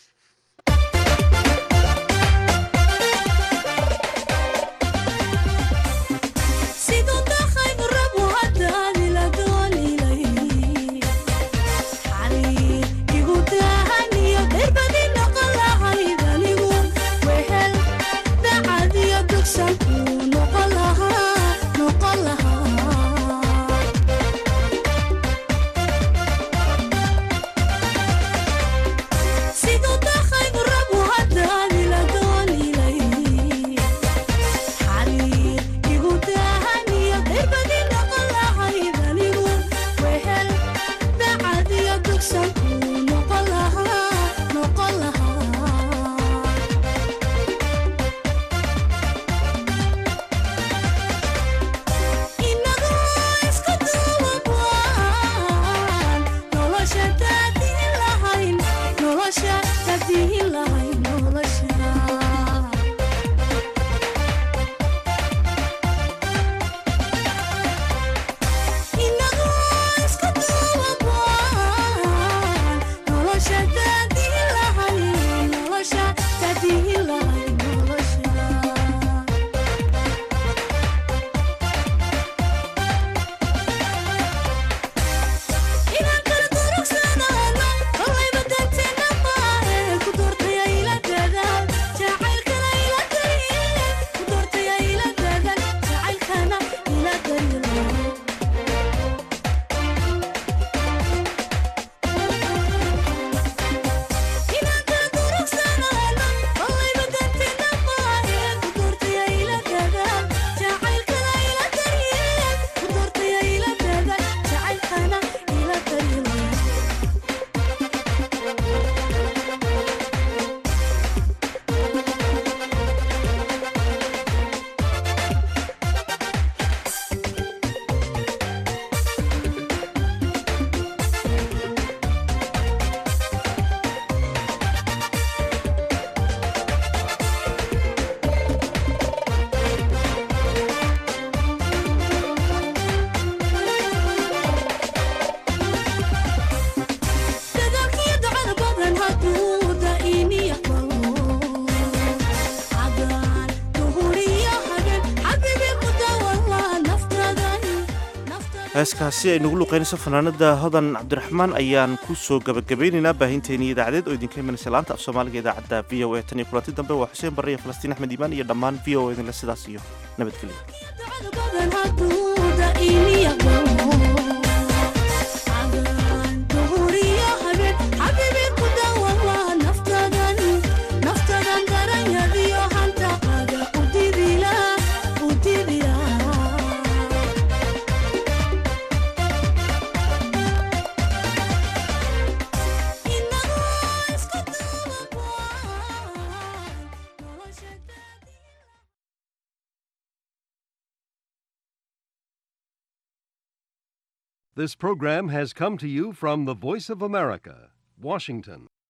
S2: heeskaasi ay nagu luqeynayso fanaanada hodan cabdiraxmaan ayaan ku soo gabagabaynaynaa baahinteennii idaacadeed oo idinka imanaysa laanta af soomaaliga idaacadda v o a tan iyo kulanti dambe waa xuseen barre iyo falastiin axmed iimaan iyo dhammaan v o idinle sidaas iyo
S13: This program has come to you from the Voice of America, Washington.